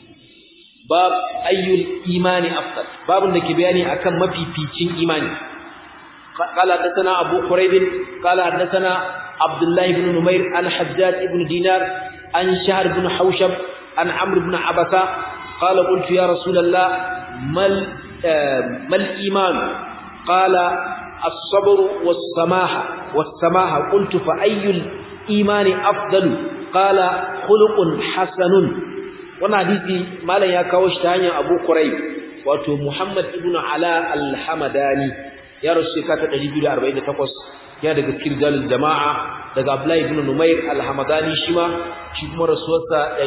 bab ayyul imani afdal babun da ke bayani akan mafificin imani قال حدثنا أبو قريب قال حدثنا عبد الله بن نمير عن حجاج بن دينار عن شهر بن حوشب عن عمرو بن عبسة قال قلت يا رسول الله ما ما الإيمان قال الصبر والسماحة والسماحة قلت فأي الإيمان أفضل قال خلق حسن wannan hadisi malam ya kawo shi ta hanyar Abu Quraib wato Muhammad ibn Ala al-Hamadani ya rasu shekara 248 ya daga kirjalul jama'a daga Abdullah ibn Numair al-Hamadani shi ma shi kuma rasuwarsa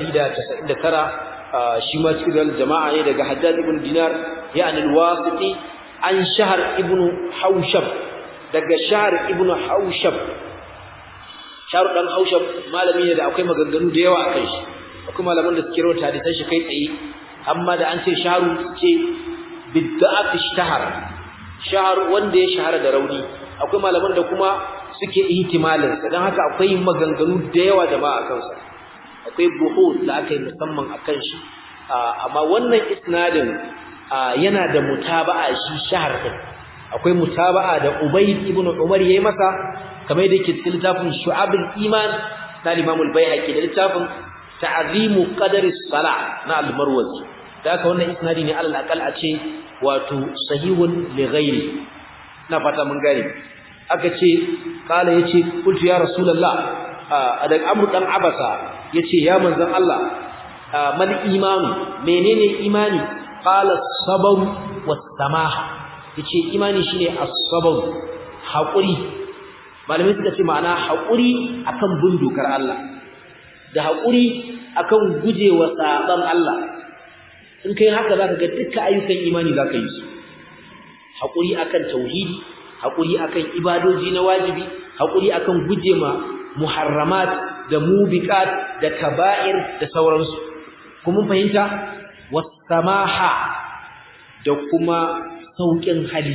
199 shi ma kirjalul jama'a ne daga Hajjaj ibn Dinar ya al-Wasiti an Shahr ibn Haushab daga Shahr ibn Haushab Shahr dan Haushab malami ne da akwai maganganu da yawa akan shi akwai malaman da suke rawaita hadisan shi kai tsaye amma da an ce sharu ce bidda'at ishtahar shahar wanda ya shahara da rauni akwai malaman da kuma suke ihtimalin sa dan haka akwai maganganu da yawa jama'a akan sa akwai buhut da aka yi musamman akan shi amma wannan isnadin yana da mutaba'a shi shahar din akwai mutaba'a da Ubayd ibn Umar yayi masa kamar da yake cikin littafin Shu'abul Iman na Imam al-Baihaqi da littafin ta'zimu qadari salah na al-marwazi da haka wannan isnadi ne alal aqal a ce wato sahihun li ghairi na fata mun gane aka ce kala yace qultu ya rasulullah adan amru dan abasa yace ya manzon Allah mal imanu menene imani qala sabr was samaha yace imani shine as-sabr hakuri malamai suka ce ma'ana hakuri akan bin dokar Allah da haƙuri akan gujewa saban Allah in kai haka zaka ga dukkan ayyukan imani zaka yi su haƙuri akan tauhidi haƙuri akan ibadoji na wajibi haƙuri akan gujema muharramat da mubiqat da kaba'ir da sauransu kuma fahimta wasamaha da kuma sauƙin hali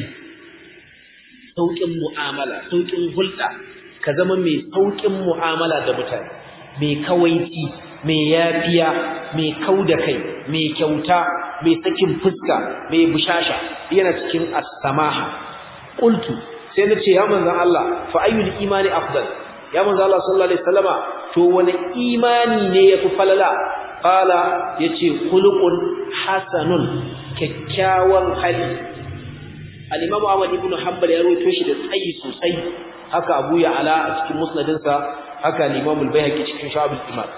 sauƙin mu'amala sauƙin hulɗa ka zama mai sauƙin mu'amala da mutane mai kawaici mai yafiya mai kauda kai mai kyauta mai sakin fuska mai bushasha yana cikin as-samaha qultu sai nace ya manzon Allah fa ayyul imani afdal ya manzon Allah sallallahu alaihi wasallama to wani imani ne yafi falala qala yace khuluqun hasanun kyakkyawan hali al-imam Ahmad ibn Hanbal ya rawaito shi da tsayi sosai haka Abu Ya'la a cikin musnadinsa haka al-Imam al-Baihaqi cikin Shu'ab al-Iman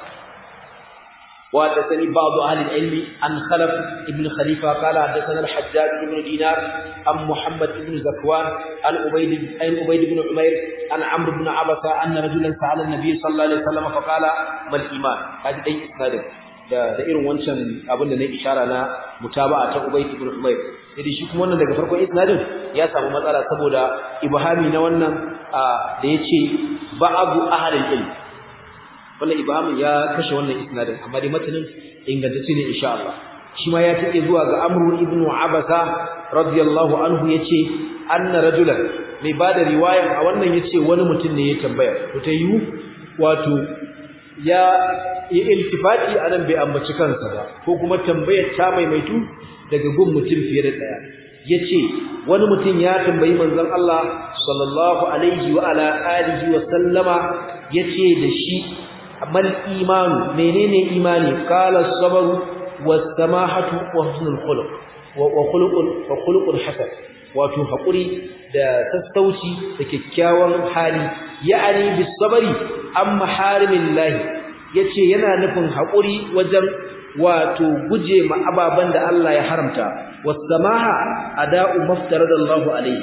wa hadathani ba'd ahli al-ilm an Khalaf ibn Khalifa qala hadathana al-Hajjaj ibn Dinar am Muhammad ibn Zakwan an Ubayd ibn Ubayd ibn Umayr an Amr ibn Abasa anna rajulan sa'ala an-nabiy sallallahu alaihi wasallam fa qala mal iman kaji dai isnadin da da irin wancan abin da na ishara na mutaba'a ta Ubayd ibn Umayr sai shi kuma wannan daga farkon isnadin ya samu matsala saboda ibhami na wannan da yace ba'du ahlul ilm wannan ibhamin ya kashe wannan isnadin amma dai matanin ingantacce ne insha Allah shi ma ya take zuwa ga Amr ibn Abasa radiyallahu anhu yace anna rajulan mai bada riwayan a wannan yace wani mutum ne ya tambaya to ta yiwu wato ya yi iltifati anan bai ambaci kansa ba ko kuma tambayar ta maimaitu daga gun mutum fiye da daya yace wani mutum ya tambayi manzon Allah sallallahu alaihi wa ala alihi wa sallama yace da shi amal iman menene imani qala sabru was samahatu wa husnul khuluq wa khuluqul wa khuluqul hasan wato hakuri da sassauci da kyakkyawan hali ya'ani bis sabri amma harimillahi yace yana nufin hakuri wajen wato guje ma ababan da Allah ya haramta wasamaha ada'u maftaradallahu alayhi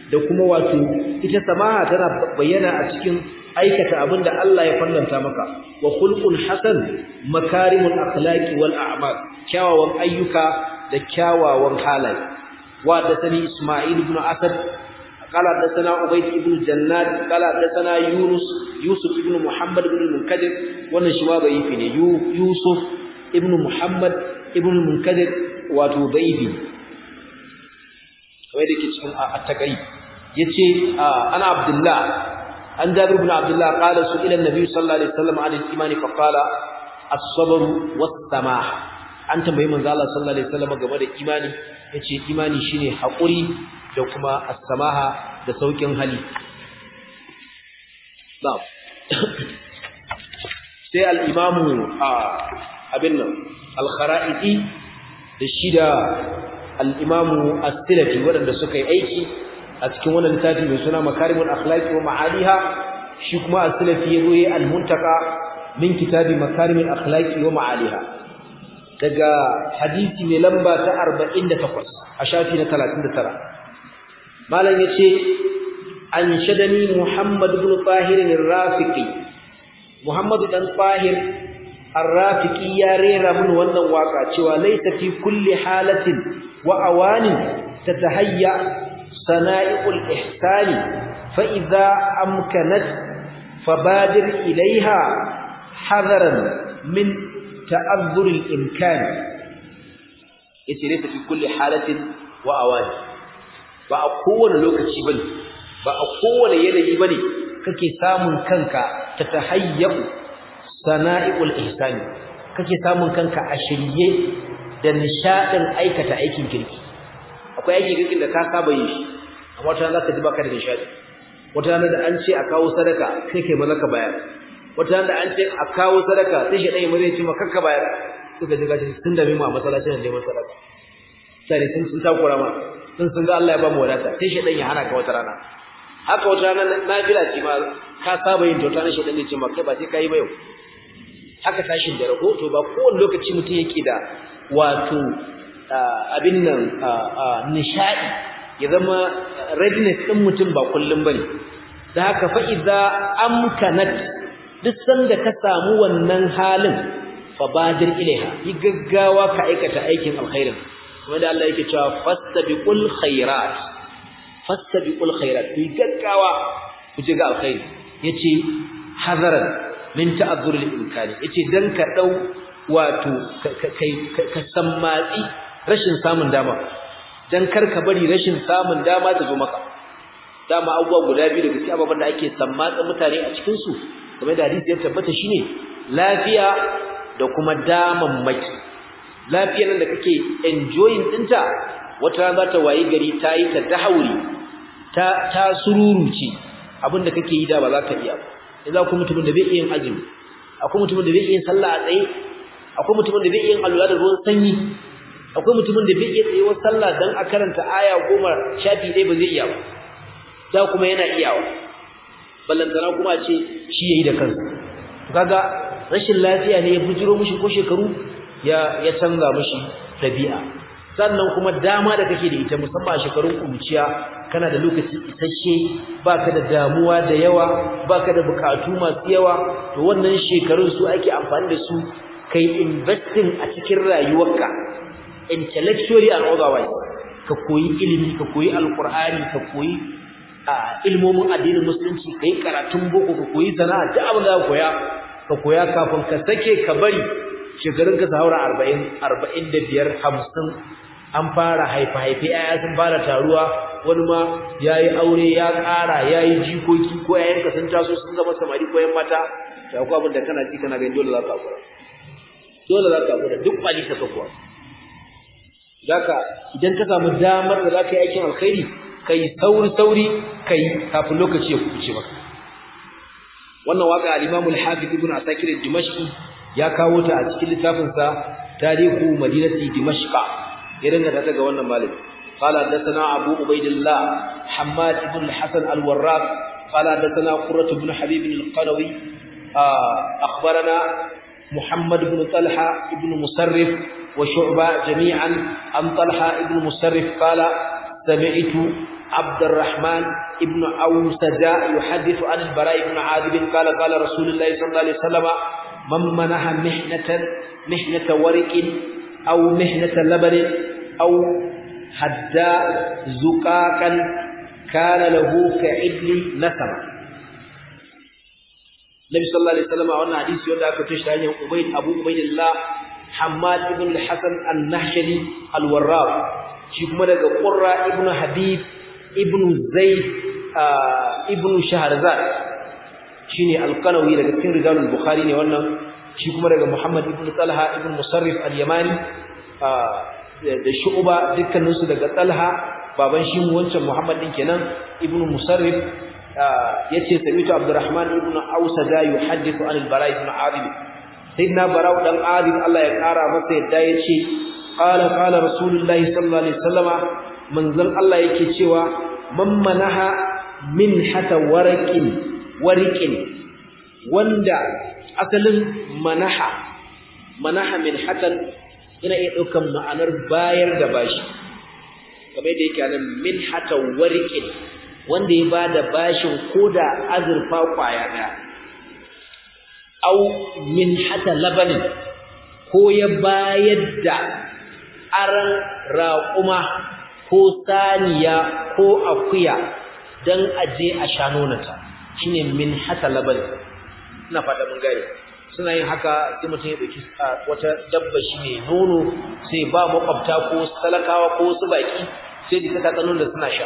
da kuma wato ita samaha tana bayyana a cikin aikata abin da Allah ya fallanta maka wa khulqun hasan makarimul akhlaqi wal a'mal kyawawan ayyuka da kyawawan halaye wa da sani Isma'il ibn Asad قال حدثنا عبيد بن جنات قال حدثنا يونس يوسف ابن محمد بن المنكدر wannan shi ma da'ifi ne Yusuf ibn Muhammad ibn Munkadir wato da'ifi kamar da ke cikin at-taqrib yace ana Abdullah an Jabir ibn Abdullah qala su ila an-nabi sallallahu alaihi wasallam an al-iman fa qala as-sabr was-samah an tambayi manzo Allah sallallahu alaihi wasallam game da imani yace imani shine hakuri da kuma as-samaha da saukin hali na'am sai al-imamu abin nan al-kharaiti da shida al-imamu as-silafi waɗanda suka yi aiki a cikin wannan littafi mai suna makarimul akhlaqi wa ma'aliha shi kuma as-silafi yazo yi al-muntaka min kitabi makarimul akhlaqi wa ma'aliha daga hadisi mai lamba ta 48 a shafi na 39 malam yace an shadani muhammad ibn tahir ar-rafiqi muhammad dan tahir ar-rafiqi ya rera mun wannan waka cewa laysa fi kulli halatin wa awanin tatahayya sana'iul ihsani fa idza amkanat fabadir ilaiha hadaran min ta'azzur al-imkan yace laysa fi kulli halatin wa awani ba a kowane lokaci bane ba a kowane yanayi bane kake samun kanka ta tahayyu sana'iul ihsani kake samun kanka a shirye da nishadin aikata aikin kirki akwai aikin kirkin da ka saba yi shi amma wata zaka ji baka da nishadi wata rana da an ce a kawo sadaka sai kai maza ka bayar wata rana da an ce a kawo sadaka sai shi dai mai zai ce maka ka bayar suka ji gashi sun dame mu a masallacin da neman sadaka sai sun sun takura ma sun sun ga Allah ya ba mu wadata sai shi dan ya hana ka wata rana haka wata rana nafila ce ma ka saba yin tota na shi dan ya ce maka ba sai kai ba yau haka tashin da rago to ba kowane lokaci mutum yake da wato abin nan nishadi ya zama readiness din mutum ba kullum bane da haka fa idza amkanat duk sanda ka samu wannan halin fa badir ilaiha yi gaggawa ka aikata aikin alkhairin kuma da Allah yake cewa fastabiqul khairat fastabiqul khairat yi gaggawa ku ji ga alkhairi yace hazaran min ta'azzur al-imkani yace dan ka dau wato kai ka sammatsi rashin samun dama dan kar ka bari rashin samun dama ta zo maka dama abubuwa guda biyu daga cikin ababen da ake sammatsa mutane a cikin su kamar da hadisi ya tabbata shine lafiya da kuma daman maki lafiyar nan da kake enjoying dinta wata rana za ta wayi gari ta yi ta dahauri ta ta sururuci abinda kake yi da ba za ka iya ba idan kuma mutumin da bai iya yin azumi akwai mutumin da bai iya yin sallah a tsaye akwai mutumin da bai iya yin alwala da ruwan sanyi akwai mutumin da bai iya tsayuwar sallah dan a karanta aya goma shafi ɗaya ba zai iya ba da kuma yana iyawa ballantana kuma ce shi yayi da kansa to kaga rashin lafiya ne ya bujiro mishi ko shekaru ya ya canza mishi dabi'a sannan kuma dama da kake da ita musamman a shekarun kuruciya kana da lokaci isasshe baka da damuwa da yawa baka da bukatu masu yawa to wannan shekarun su ake amfani da su kai investing a cikin rayuwarka intellectually and otherwise ka koyi ilimi ka koyi alqur'ani ka koyi ilmomin addinin musulunci kai karatun boko ka koyi sana'a duk abin da ka koya ka koya kafin ka sake ka bari shekarun ka saura 40 45 50 an fara haifa haife yaya sun fara taruwa wani ma yayi aure ya ƙara yayi jikoki ko yayin ka sun taso sun zama samari ko yan mata to akwai abin da kana ji kana ganin dole za ka hakura dole za ka hakura duk kwali ta kafuwa zaka idan ka samu damar da za ka yi aikin alkhairi kai sauri sauri kai kafin lokaci ya kuce maka wannan waka al-Imam al-Hafiz Ibn Asakir al-Dimashqi ya kawo ta a cikin littafin sa Tarihu Madinati Dimashq ya dinga ta daga wannan malami قال حدثنا أبو عبيد الله حماد بن الحسن الوراق قال حدثنا قرة بن حبيب القروي أخبرنا محمد بن طلحة بن مسرف وشعبة جميعا عن طلحة بن مسرف قال سمعت عبد الرحمن ابن أوسجا يحدث عن البراء بن عاذب قال قال رسول الله صلى الله عليه وسلم من منح محنة محنة ورق أو محنة لبن أو حدا زقاقا كان له كعدل نسمة النبي صلى الله عليه وسلم وانا حديث يودا aka tashi ta hanyar Ubayd Abu Ubaydillah Hammad ibn al-Hasan an-Nahshali al-Warraq shi kuma daga Qurra ibn Habib ibn Zaid ibn Shahrazad shine al-Qanawi daga cikin rijalul Bukhari ne wannan shi kuma daga Muhammad ibn Talha ibn Musarrif al-Yamani da Shu'ba dukkanin su daga Talha baban shi wancan Muhammad din kenan ibn Musarrif yace samitu Abdurrahman ibn Awsada yuhaddithu an al-Bara ibn Azib sayyidina Bara dan Azib Allah ya kara masa yadda yace qala qala rasulullahi sallallahu alaihi wasallama manzon Allah yake cewa man manaha min hata warqin warqin wanda asalin manaha manaha min hatan yana iya daukan ma'anar bayar da bashi kamar da yake nan min hata warqin wanda ya bada bashin koda azurfa kwaya daya au min hata labanin ko ya bayar da aran raƙuma ko saniya ko akuya dan aje a shanonata shine min hata labanin ina fata mun gane suna yin haka sai mutum ya dauki wata dabba shi ne nono sai ba makwabta ko talakawa ko su baki sai da ta tsanon da suna sha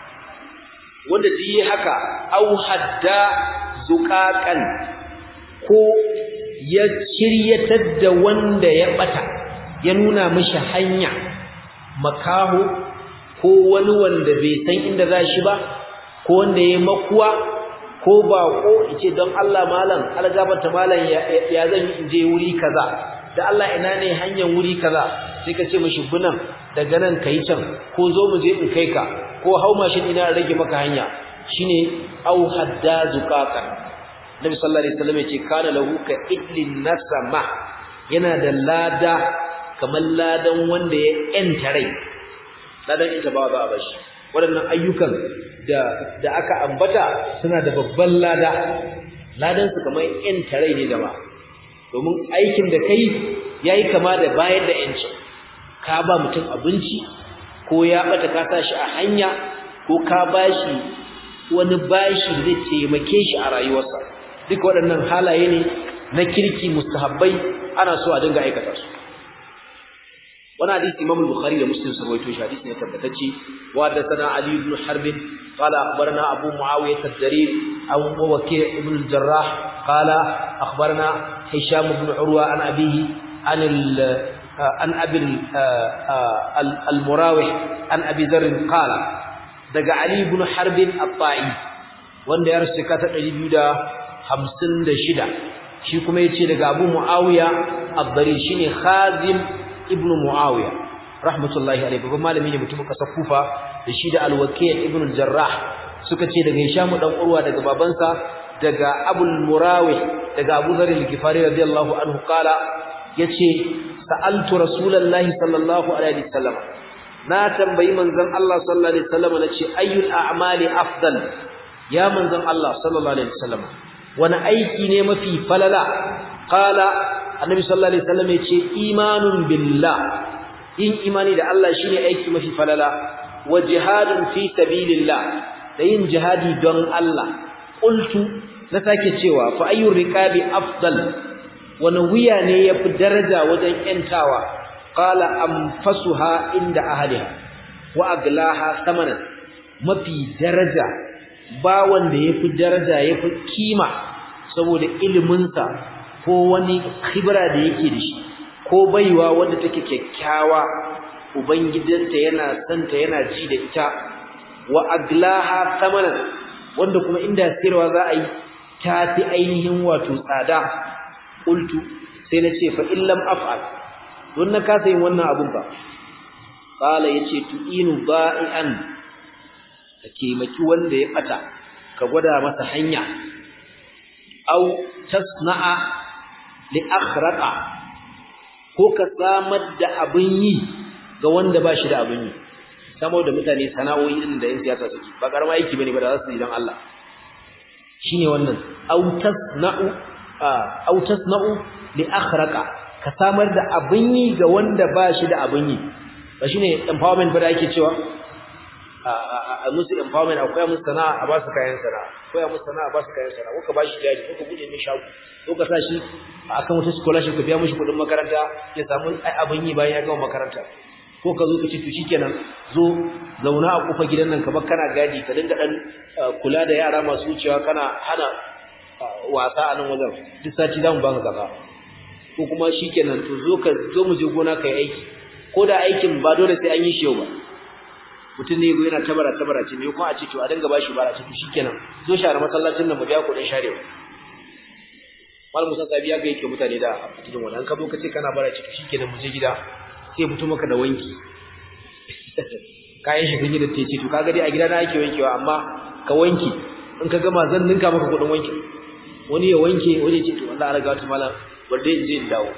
wanda ji haka au hadda zuqaqan ko ya shiryatar da wanda ya bata ya nuna mishi hanya makaho ko wani wanda bai san inda za shi ba ko wanda ya makuwa ko bako yace don Allah malam algabata malam ya zan yi je wuri kaza da Allah ina ne hanyar wuri kaza sai ka ce mishi bunan daga nan kai can ko zo mu je in kai ka ko hau mashin ina rage maka hanya shine au hadda zuqaqan Nabi sallallahu alaihi wasallam yace kana lahu ka idlin nasama yana da lada kamar ladan wanda ya enta rai ladan ita ba za a bashi waɗannan ayyukan da da aka ambata suna da babban lada ladan su kamar enta rai ne da ba domin aikin da kai yayi kama da bayar da yanci ka ba mutum abinci ko ya bata ka sa shi a hanya ko ka bashi wani bashi da zai taimake shi a rayuwarsa duka waɗannan halaye ne na kirki mustahabbai ana so a dinga aikata su wani hadisi imam al-bukhari da muslim sun rawaito shi hadisi ne tabbatacce wa da sana ali ibn harb qala akhbarana abu muawiyah ad-darir aw waki' ibn al-jarrah qala akhbarana hisham ibn urwa an abihi an an abi al-murawih an abi dharr qala daga ali ibn harb at-ta'i wanda ya rasu ka ta 256 shi kuma yace daga abu muawiya ad-dari shine khazim ibnu muawiya rahmatullahi alayhi babban malami ne mutumin kasar kufa da shi da al-waqi' ibn al-jarrah suka ce daga hisham dan urwa daga babansa daga abul murawih daga abu dharr al-ghifari radiyallahu anhu qala yace sa'altu rasulullahi sallallahu alaihi wasallam na tambayi manzon Allah sallallahu alaihi wasallam nace ayyul a'mali afdal ya manzon Allah sallallahu alaihi wasallam wani aiki ne mafi falala qala annabi sallallahu alaihi wasallam yace imanun billah in imani da Allah shine aiki mafi falala wa jihadun fi sabilillah da yin jihadi don Allah qultu na sake cewa fa ayyur riqabi afdal wani wuya ne yafi daraja wajen yantawa qala anfasuha inda ahliha wa aglaha thamanan mafi daraja ba wanda yafi daraja yafi kima saboda iliminsa ko wani khibra da yake da shi ko baiwa wanda take kyakkyawa ubangidanta yana santa yana ji da ita wa aglaha thamanan wanda kuma inda sirwa za a yi ta fi ainihin wato tsada qultu sai na ce fa illam af'al don na kasa yin wannan abun ba qala yace tu'inu ba'ian ka taimaki wanda ya bata ka gwada masa hanya au tasna'a li akhraqa ko ka samar da abin yi ga wanda ba shi da abin yi samo da mutane sana'o'i din da yan siyasa suke ba karama aiki bane ba da za su yi dan Allah shine wannan autasna'u autasna'u li akhraqa ka samar da abin yi ga wanda ba shi da abin yi ba shine empowerment ba da ake cewa a musu empowerment akwai musu sana'a a ba su kayan sana'a akwai musu sana'a a ba su kayan sana'a ko ka ba shi jari ko ka bude mai shago ko ka sa shi akan wata scholarship ka biya mishi kuɗin makaranta ya samu abin yi bayan ya gama makaranta ko ka zo ka ce to shikenan zo zauna a kofar gidan nan kamar kana gadi ka dinga dan kula da yara masu wucewa kana hana wasa a nan wajen duk sati zamu baka kaza ko kuma shikenan to zo ka zo mu je gona kai aiki ko da aikin ba dole sai an yi shi yau ba mutum ne yana tabara tabara ce me kuma a ce to a dinga bashi bara ce to shikenan zo share masallacin nan mu biya kuɗin sharewa mal musa sabiya ga yake mutane da cikin wannan ka zo ka ce kana bara ce to shikenan mu je gida sai fito maka da wanki kayan shi sun yi da tece to kaga dai a gida na ake wankewa amma ka wanki in ka gama zan ninka maka kuɗin wanki wani ya wanke wani ya ce to wallahi an riga wata malam bar dai in je in dawo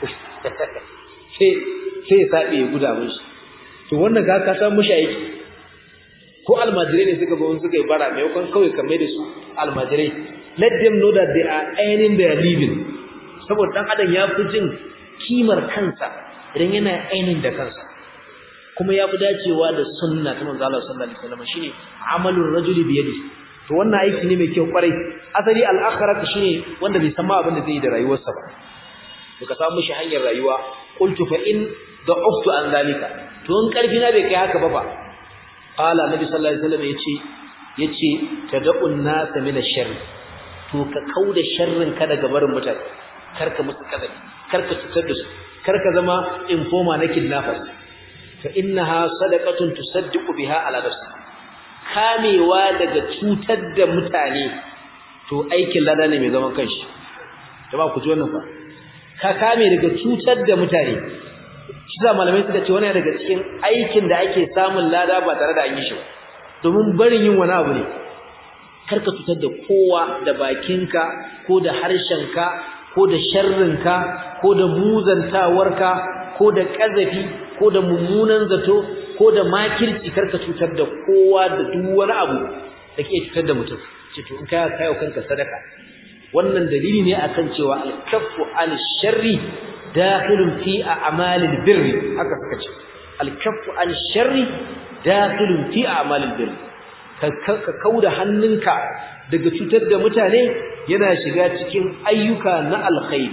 sai sai ya sabe ya guda mishi to wannan ga ka san mushi aiki ko almajirai ne suka zo suka yi bara maimakon kawai ka mai da su almajirai let them know that they are earning their living saboda dan adam ya fi jin kimar kansa idan yana ainin da kansa kuma ya fi dacewa da sunna ta manzo Allah sallallahu alaihi wasallam shine amalur rajuli bi yadi to wannan aiki ne mai kyau kwarai asali al-akhirat shine wanda bai san ma abin da zai yi da rayuwarsa ba to ka samu shi hanyar rayuwa qultu fa in da'uftu an zalika to in karfi na bai kai haka ba fa qala nabi sallallahu alaihi wasallam yace yace tad'un nas min ash-sharr to ka kauda sharrin ka daga barin mutane karka musu kadabi karka cutar da su karka zama informa na kidnappers fa innaha sadaqatun tusaddiqu biha ala nafsi kamewa daga cutar da mutane to aikin lada ne mai zaman kanshi jama'a ku ji wannan fa ka kame daga cutar da mutane shi za malamai suka ce wani daga cikin aikin da ake samun lada ba tare da an yi shi ba domin barin yin wani abu ne karka cutar da kowa da bakinka ko da harshenka ko da sharrinka ko da muzantawarka ko da ƙazafi ko da mummunan zato ko da makirci karka cutar da kowa da duk wani abu da ke cutar da mutum ce to in ka kayo kanka sadaka wannan dalili ne akan cewa al-kaffu an sharri dakhilun fi a'malil birri haka suka ce al-kaffu an sharri dakhilun fi a'malil birri ka kauda hannunka daga cutar da mutane yana shiga cikin ayyuka na alkhair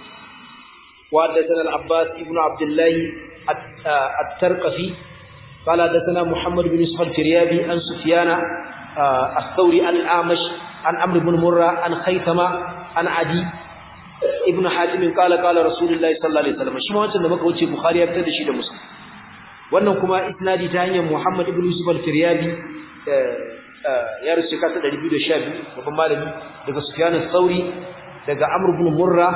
wa hadathana al-abbas ibn abdullah at-tarqafi قال حدثنا محمد بن يوسف الفريابي عن سفيان الثوري عن الأعمش عن عمرو بن مرة عن خيثمة عن عدي ابن حاتم قال قال رسول الله صلى الله عليه وسلم shi ma wancan da muka wuce Bukhari ya fitar da shi da Muslim wannan kuma isnadi ta hanyar Muhammad ibn Yusuf al-Firyabi ya rusu kasa 212 babban malami daga Sufyan al-Thawri daga Amr ibn Murra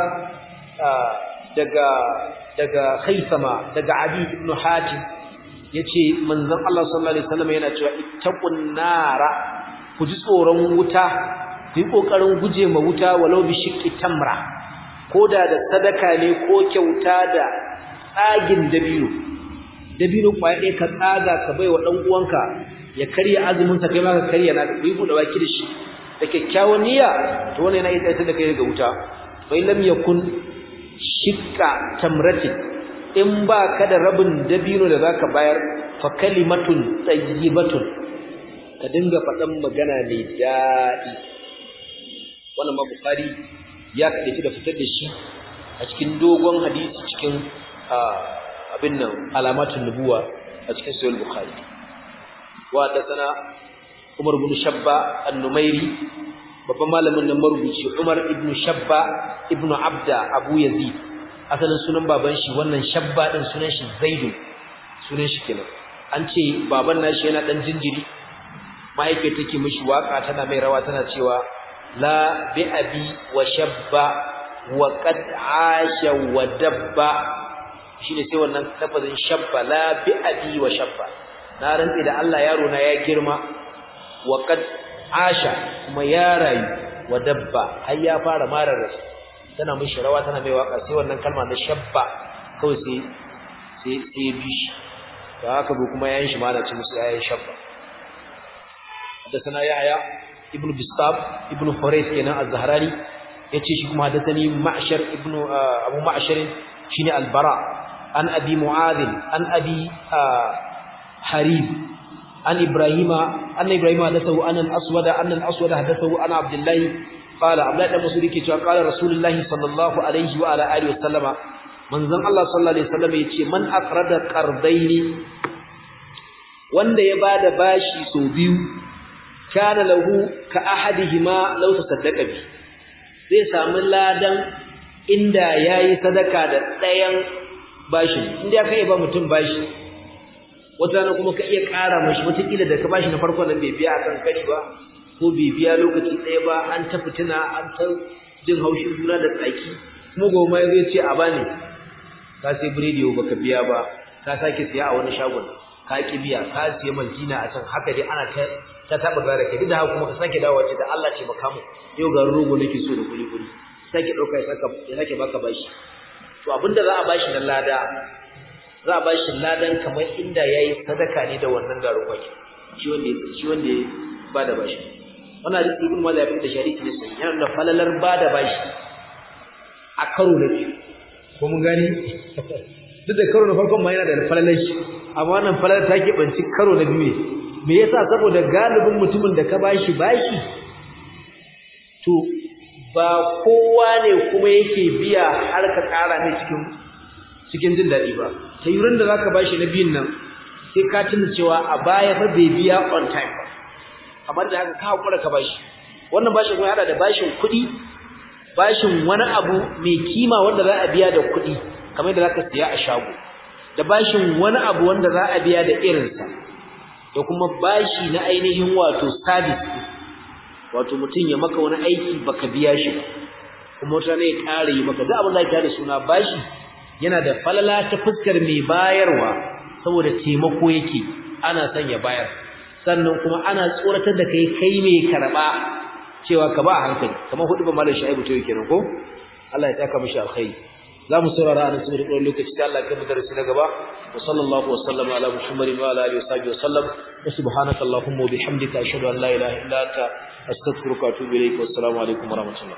daga daga Khaythama daga Adi ibn Hatim yace manzon Allah sallallahu alaihi wasallam yana cewa ittaqun nara ku ji tsoron wuta ku yi kokarin guje ma wuta walau bi shiqqi tamra koda da sadaka ne ko kyauta da tsagin dabino dabino kwaya ɗaya ka tsaga ka bai wa ɗan uwanka ya karya azumin sa kai ma ka karya na ku yi buɗe baki da shi da kyakkyawan niyya to wannan yana iya da kai daga wuta fa lam yakun shiqqa tamratin in ba ka da rabin dabino da zaka bayar fa kalimatun tayyibatun ka dinga faɗan magana mai daɗi wannan ma bukhari ya kaɗaici da fitar da shi a cikin dogon hadisi cikin abin nan alamatun nubuwa a cikin sahih bukhari wa sana umar ibn shabba an-numairi babban malamin nan marubuci umar ibn shabba ibn abda abu yazid asalin sunan baban shi wannan shabba din sunan shi zaidu sunan shi kenan an ce baban nashi yana dan jinjiri mahaifiyar take mishi waka tana mai rawa tana cewa la bi abi wa shabba wa qad asha wa dabba shine sai wannan lafazin shabba la bi abi wa shabba na rantsi da Allah yaro na ya girma wa qad asha kuma ya rayu wa dabba har ya fara marar rasu tana mishi rawa tana mai waka sai wannan kalma na shabba kawai sai sai sai bi shi da haka bu kuma yayin shi ma na ci musu yayin shabba حدثنا يحيى ابن بسطام ابن حريث كان الزهراني yace shi kuma hadathani ma'shar ibn abu ma'shar shine al-bara an abi mu'adh an abi harib an ibrahima anna ibrahima hadathahu an al-aswad an al-aswad hadathahu ana abdullah qala abdullah da masudi ke cewa qala rasulullah sallallahu alaihi wa ala alihi wasallama manzon Allah sallallahu alaihi wasallam yace man aqrada qardaini wanda ya bada bashi so biyu kana lahu ka ahadihima law tasaddaqa bi zai samu ladan inda yayi sadaka da ɗayan bashin inda kai ba mutum bashi wata na kuma ka iya ƙara mashi wataƙila da ka bashi na farko nan bai biya akan kari ba ko bai biya lokaci ɗaya ba an ta fitina an ta jin haushin juna da tsaki kuma goma zai ce a bani ka sai biredi baka biya ba ka sake siya a wani shagon ka ki biya ka siya maltina a can haka dai ana ta ta taba gara kai duk da haka kuma ka sake dawowa ce da Allah ce maka mu yau ga rogo nake so da kuli kuli sake dauka ya saka ya sake baka bashi to abinda za a bashi na lada za a bashi ladan kamar inda yayi sadaka ne da wannan garin kwaki shi wanda shi wanda ba da bashi wannan hadisi ibn Majah ya da shariki ne sai yana da falalar ba da bashi a karo na biyu ko mun gani duk da karo na farkon ma yana da falalar shi amma wannan falalar ta keɓanci karo na biyu ne me yasa saboda galibin mutumin da ka bashi bashi to ba kowa ne kuma yake biya har ka kara ne cikin cikin jin daɗi ba ta yurin da zaka bashi na biyun nan sai ka tuna cewa a baya fa bai biya on time ba amma da haka ka hakura ka bashi wannan bashin kuma hada da bashin kuɗi bashin wani abu mai kima wanda za a biya da kuɗi kamar da zaka siya a shago da bashin wani abu wanda za a biya da irinsa da kuma bashi na ainihin wato service wato mutum ya maka wani aiki baka biya shi ba kuma wata ne ya ƙara yi maka duk abin da ake da suna bashi yana da falala ta fuskar mai bayarwa saboda taimako yake ana son ya bayar sannan kuma ana tsoratar da kai kai mai karɓa cewa ka ba a hankali kamar hudu ba malam shaibu to yake ko Allah ya saka mishi alkhairi za mu saurara a nan saboda ɗan lokaci sai Allah ya kai mu darasi na gaba wa sallallahu wa sallama ala muhammadin wa ala alihi wa sahbihi wa sallam wa subhanaka allahumma wa bihamdika ashhadu an la ilaha illa anta astaghfiruka wa atubu ilayk wa assalamu alaikum wa rahmatullah